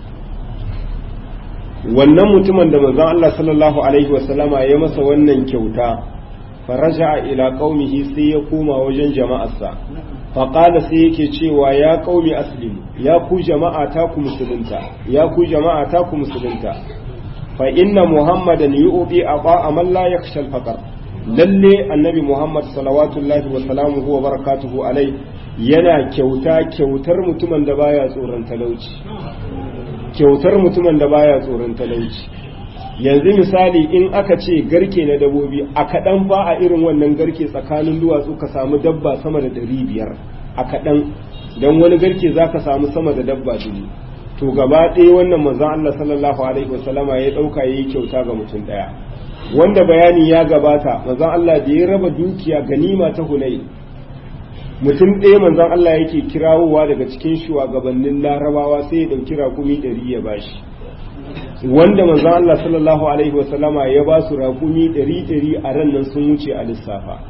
wannan mutumin da manzon Allah sallallahu alaihi wasallama ya masa wannan kyauta faraja ila qaumihi sai ya koma wajen jama'arsa faƙala sai yake cewa ya qaumi aslim ya ku jama'a ta ku musulunta ya ku jama'a ta ku musulunta fa inna muhammadan yu'ti ata man la yakhsha al-faqr lalle annabi muhammad salawatullahi wa salamuhu wa barakatuhu alai yana kyauta kyautar mutumin da baya tsoron talauci kyautar mutumin da baya tsoron talauci yanzu misali in aka ce garke na dabobi a kaɗan ba a irin wannan garke tsakanin duwatsu ka samu dabba sama da ɗari biyar a kaɗan don wani garke za ka samu sama da dabba dubu to gaba ɗaya wannan manzon Allah sallallahu alaihi wasallama ya ɗauka ya yi kyauta ga mutum ɗaya wanda bayani ya gabata manzon Allah da ya raba dukiya ganima ta hunai mutum ɗaya manzon Allah yake kirawowa daga cikin shugabannin larabawa sai ya ɗauki rakumi ɗari ya bashi wanda manzon Allah sallallahu alaihi wasallama ya ba su rakumi ɗari ɗari a ran nan sun wuce a lissafa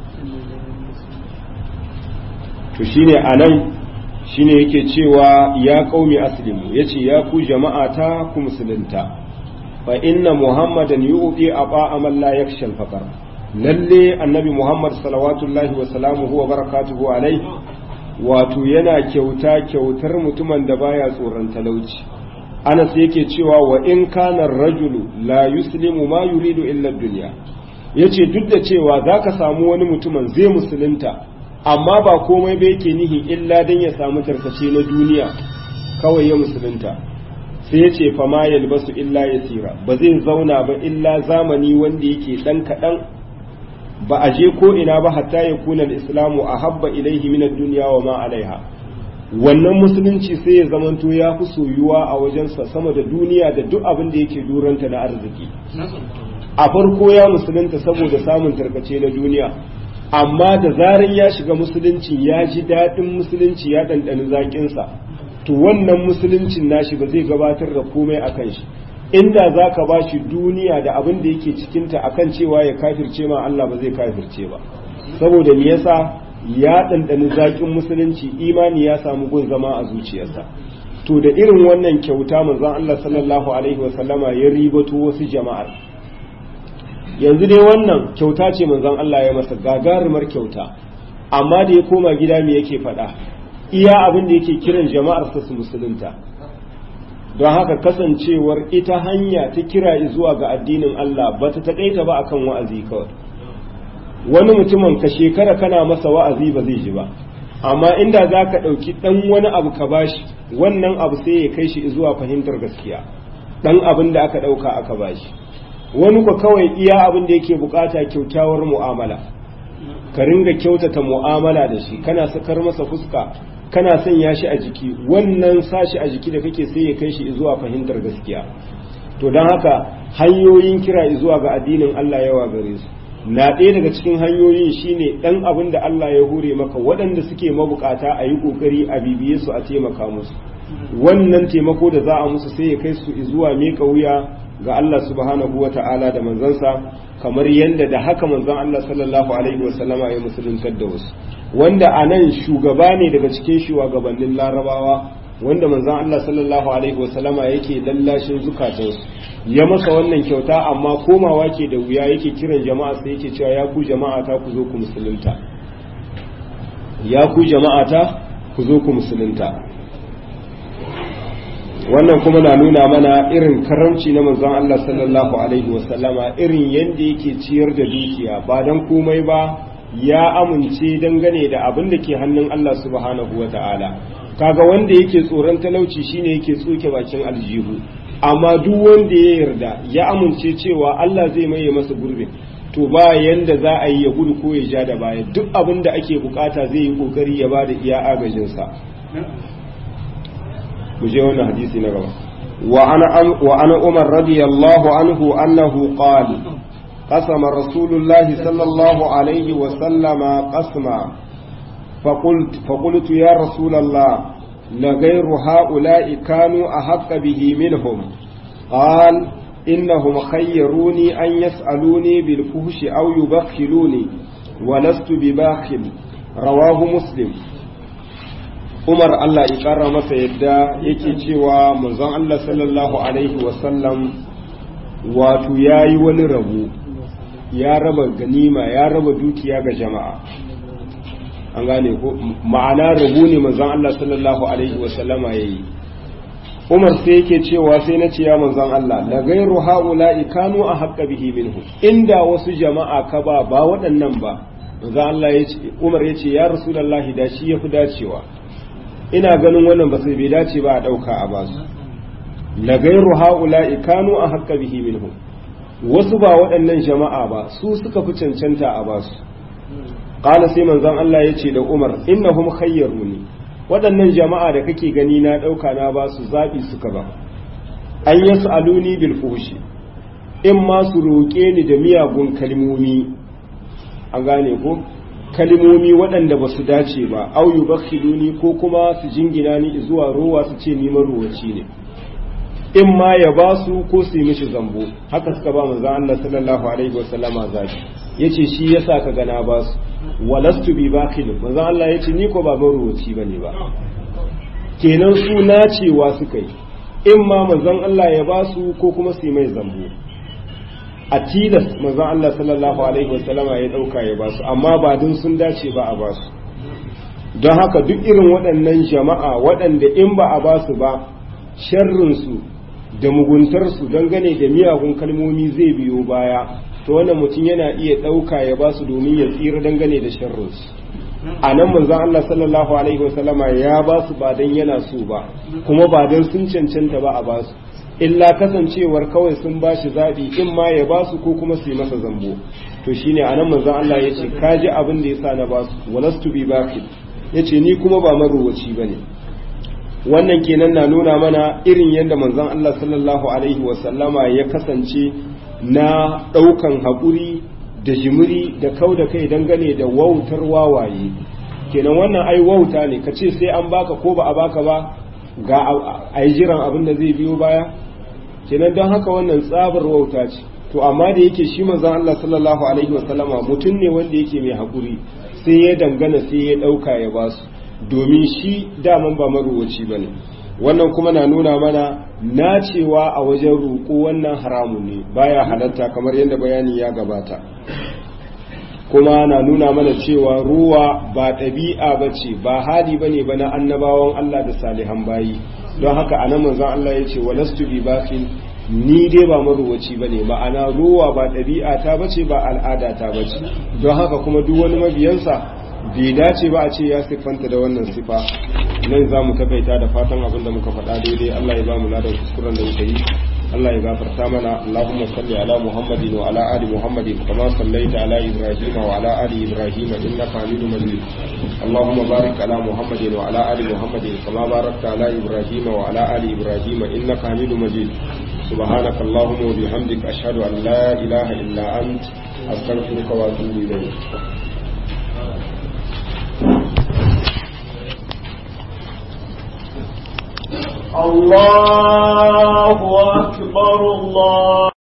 to shine anan shine yake cewa ya qaumi aslimu yace ya ku jama'a ta ku musulunta fa inna muhammadan yu'ti aba man la yakhsha al-faqr lalle annabi muhammad salawatullahi wa salamuhu wa barakatuhu alai wato yana kyauta kyautar mutumin da baya tsoron talauci anas yake cewa wa in kana rajulu la yuslimu ma yuridu illa dunya yace duk da cewa zaka samu wani mutumin zai musulunta amma ba komai ba yake nihi illa dan ya samu tarkace na duniya kawai ya musulunta sai yace fa ma yalbasu illa yasira ba zai zauna ba illa zamani wanda yake dan kadan ba a je ko ina ba hatta ya kuna al-islamu ahabba ilaihi min ad-dunya wa ma alaiha wannan musulunci sai ya zamanto ya fi soyuwa a wajensa sama da duniya da duk abin da yake duranta na arziki a farko ya musulunta saboda samun tarkace na duniya amma da zarar ya shiga musulunci ya ji daɗin musulunci ya ɗanɗani zaƙinsa to wannan musuluncin nashi ba zai gabatar da komai a kan shi inda za ka ba shi duniya da abin da yake cikinta akan cewa ya kafirce ma Allah ba zai kafirce ba saboda me yasa ya ɗanɗani zaƙin musulunci imani ya samu gun zama a zuciyarsa to da irin wannan kyauta manzon Allah sallallahu alaihi wasallama ya ribato wasu jama'ar yanzu dai wannan kyauta ce manzon Allah ya masa gagarumar kyauta amma da ya koma gida me yake faɗa iya abin da yake kiran jama'ar sa su musulunta don haka kasancewar ita hanya ta kira zuwa ga addinin Allah ba ta taƙaita ba akan wa'azi kawai wani mutumin ka shekara kana masa wa'azi ba zai ji ba amma inda za ka ɗauki ɗan wani abu ka bashi wannan abu sai ya kai shi zuwa fahimtar gaskiya ɗan abin da aka ɗauka aka bashi wani ku kawai iya abin da yake bukata kyaukyawar mu'amala ka ringa kyautata mu'amala da shi kana sakar masa fuska kana sanya shi a jiki wannan sashi a jiki da kake sai ya kai shi zuwa fahimtar gaskiya to don haka hanyoyin kira zuwa ga addinin Allah yawa gare su na ɗaya daga cikin hanyoyin shine ɗan abin da Allah ya hure maka waɗanda suke mabukata a yi ƙoƙari a bibiye su a taimaka musu wannan taimako da za a musu sai ya kai su zuwa miƙa wuya ga Allah subhanahu wa ta'ala da manzansa kamar yadda da haka manzon Allah sallallahu alaihi wa sallama ya musuluntar da wasu wanda a nan shugaba ne daga cikin shugabannin larabawa wanda manzon Allah sallallahu alaihi wa sallama yake lallashin zukatansu ya masa wannan kyauta amma komawa ke da wuya yake kiran jama'a sai yake cewa ya ku jama'a ta ku zo ku musulunta ya ku jama'a ta ku zo ku musulunta wannan kuma na nuna mana irin karamci na manzon Allah sallallahu alaihi wasallama irin yadda yake ciyar da dukiya ba dan komai ba ya amince dangane da abin da ke hannun Allah subhanahu wa ta'ala kaga wanda yake tsoron talauci shine yake tsoke bakin aljihu amma duk wanda ya yarda ya amince cewa Allah zai maye masa gurbi to ba yanda za a yi ya gudu ko ya ja da baya duk abin da ake bukata zai yi kokari ya bada iya agajinsa mu je wannan hadisi na gaba wa ana wa ana umar radiyallahu anhu annahu qala قسم رسول الله صلى الله عليه وسلم قسما فقلت فقلت يا رسول الله لغير هؤلاء كانوا أحق به منهم قال إنهم خيروني أن يسألوني بالفهش أو يبخلوني ولست بباخل رواه مسلم Umar Allah ya ƙara masa yadda yake cewa manzon Allah sallallahu Alaihi wasallam wato ya yi wani rabu ya raba ganima ya raba dukiya ga jama'a an gane ko ma'ana rabu ne manzon Allah sallallahu alaihi wasallama yayi Umar sai yake cewa sai na ce ya manzon Allah la gairu haula'i kanu a haqqa bihi minhu inda wasu jama'a ka ba ba waɗannan ba manzon Allah ya ce Umar ya ce ya Rasulullahi da shi yafi dacewa ina ganin wannan ba sai bai dace ba a dauka a basu la gairu haula'i kanu a haqqa bihi minhu wasu ba waɗannan jama'a ba su suka fi cancanta a basu qala sai manzon Allah ya ce da Umar innahum khayyaruni waɗannan jama'a da kake gani na ɗauka na ba su zaɓi suka ba an yi aluni bil fushi in ma su roƙe ni da miyagun kalmomi an gane ko kalmomi waɗanda ba su dace ba au yu bakhiluni ko kuma su jingina ni zuwa rowa su ce ni maruwaci ne in ma ya ba su ko su yi mishi zambo haka suka ba manzon Allah sallallahu alaihi wasallama zaɓi yace shi yasa ka gana ba su walastu bi bakhil manzon Allah yace ni ko ba maruwaci bane ba kenan su nacewa suka yi in ma manzon Allah ya ba su ko kuma su yi mai zambo a tilas manzon Allah sallallahu alaihi wasallama ya dauka ya ba su amma ba dun sun dace ba a ba su don haka duk irin waɗannan jama'a waɗanda in ba a ba su ba sharrin su da muguntarsu dangane da miyagun kalmomi zai biyo baya to wannan mutum yana iya ɗauka ya ba su domin ya tsira dangane da sharrinsu a nan manzon Allah sallallahu alaihi wasallama ya ba su ba dan yana so ba kuma ba dan sun cancanta ba a ba su illa kasancewar kawai sun ba shi zaɓi in ma ya ba su ko kuma su yi masa zambo to shine a nan manzon Allah ya ce ka ji abin da ya sa na ba su walastu bi bakil ya ce ni kuma ba marowaci ba ne wannan kenan na nuna mana irin yadda manzon Allah sallallahu alaihi wasallama ya kasance na ɗaukan haƙuri da jimiri da kau da kai dangane da wautar wawaye kenan wannan ai wauta ne ka ce sai an baka ko ba a baka ba ga a yi jiran abin da zai biyo baya kenan don haka wannan tsabar wauta ce to amma da yake shi manzon Allah sallallahu alaihi wasallama mutum ne wanda yake mai haƙuri sai ya dangana sai ya ɗauka ya basu domin shi daman ba maruwaci ba ne wannan kuma na nuna mana nacewa a wajen roƙo wannan haramun ne baya halatta kamar yadda bayani ya gabata kuma na nuna mana cewa ruwa ba ɗabi'a ba ce ba hali ba ne ba na annabawan Allah da salihan bayi don haka a nan manzon Allah ya ce walastu bi bakin ni dai ba maruwaci ba ne ma'ana ruwa ba ɗabi'a ta bace ba al'ada ta bace don haka kuma duk wani mabiyansa bai dace ba a ce ya siffanta da wannan sifa nan za mu takaita da fatan abin da muka faɗa daidai Allah ya ba mu ladan kuskuren da muka yi Allah ya gafarta mana Allahumma salli ala Muhammadin wa ala ali Muhammadin kama sallaita ala Ibrahim wa ala ali Ibrahim innaka Hamidum Majid Allahumma barik ala Muhammadin wa ala ali Muhammadin kama barakta ala Ibrahim wa ala ali Ibrahim innaka Hamidum Majid سبحانك اللهم وبحمدك أشهد أن لا إله إلا أنت أستغفرك وأتوب إليك الله أكبر الله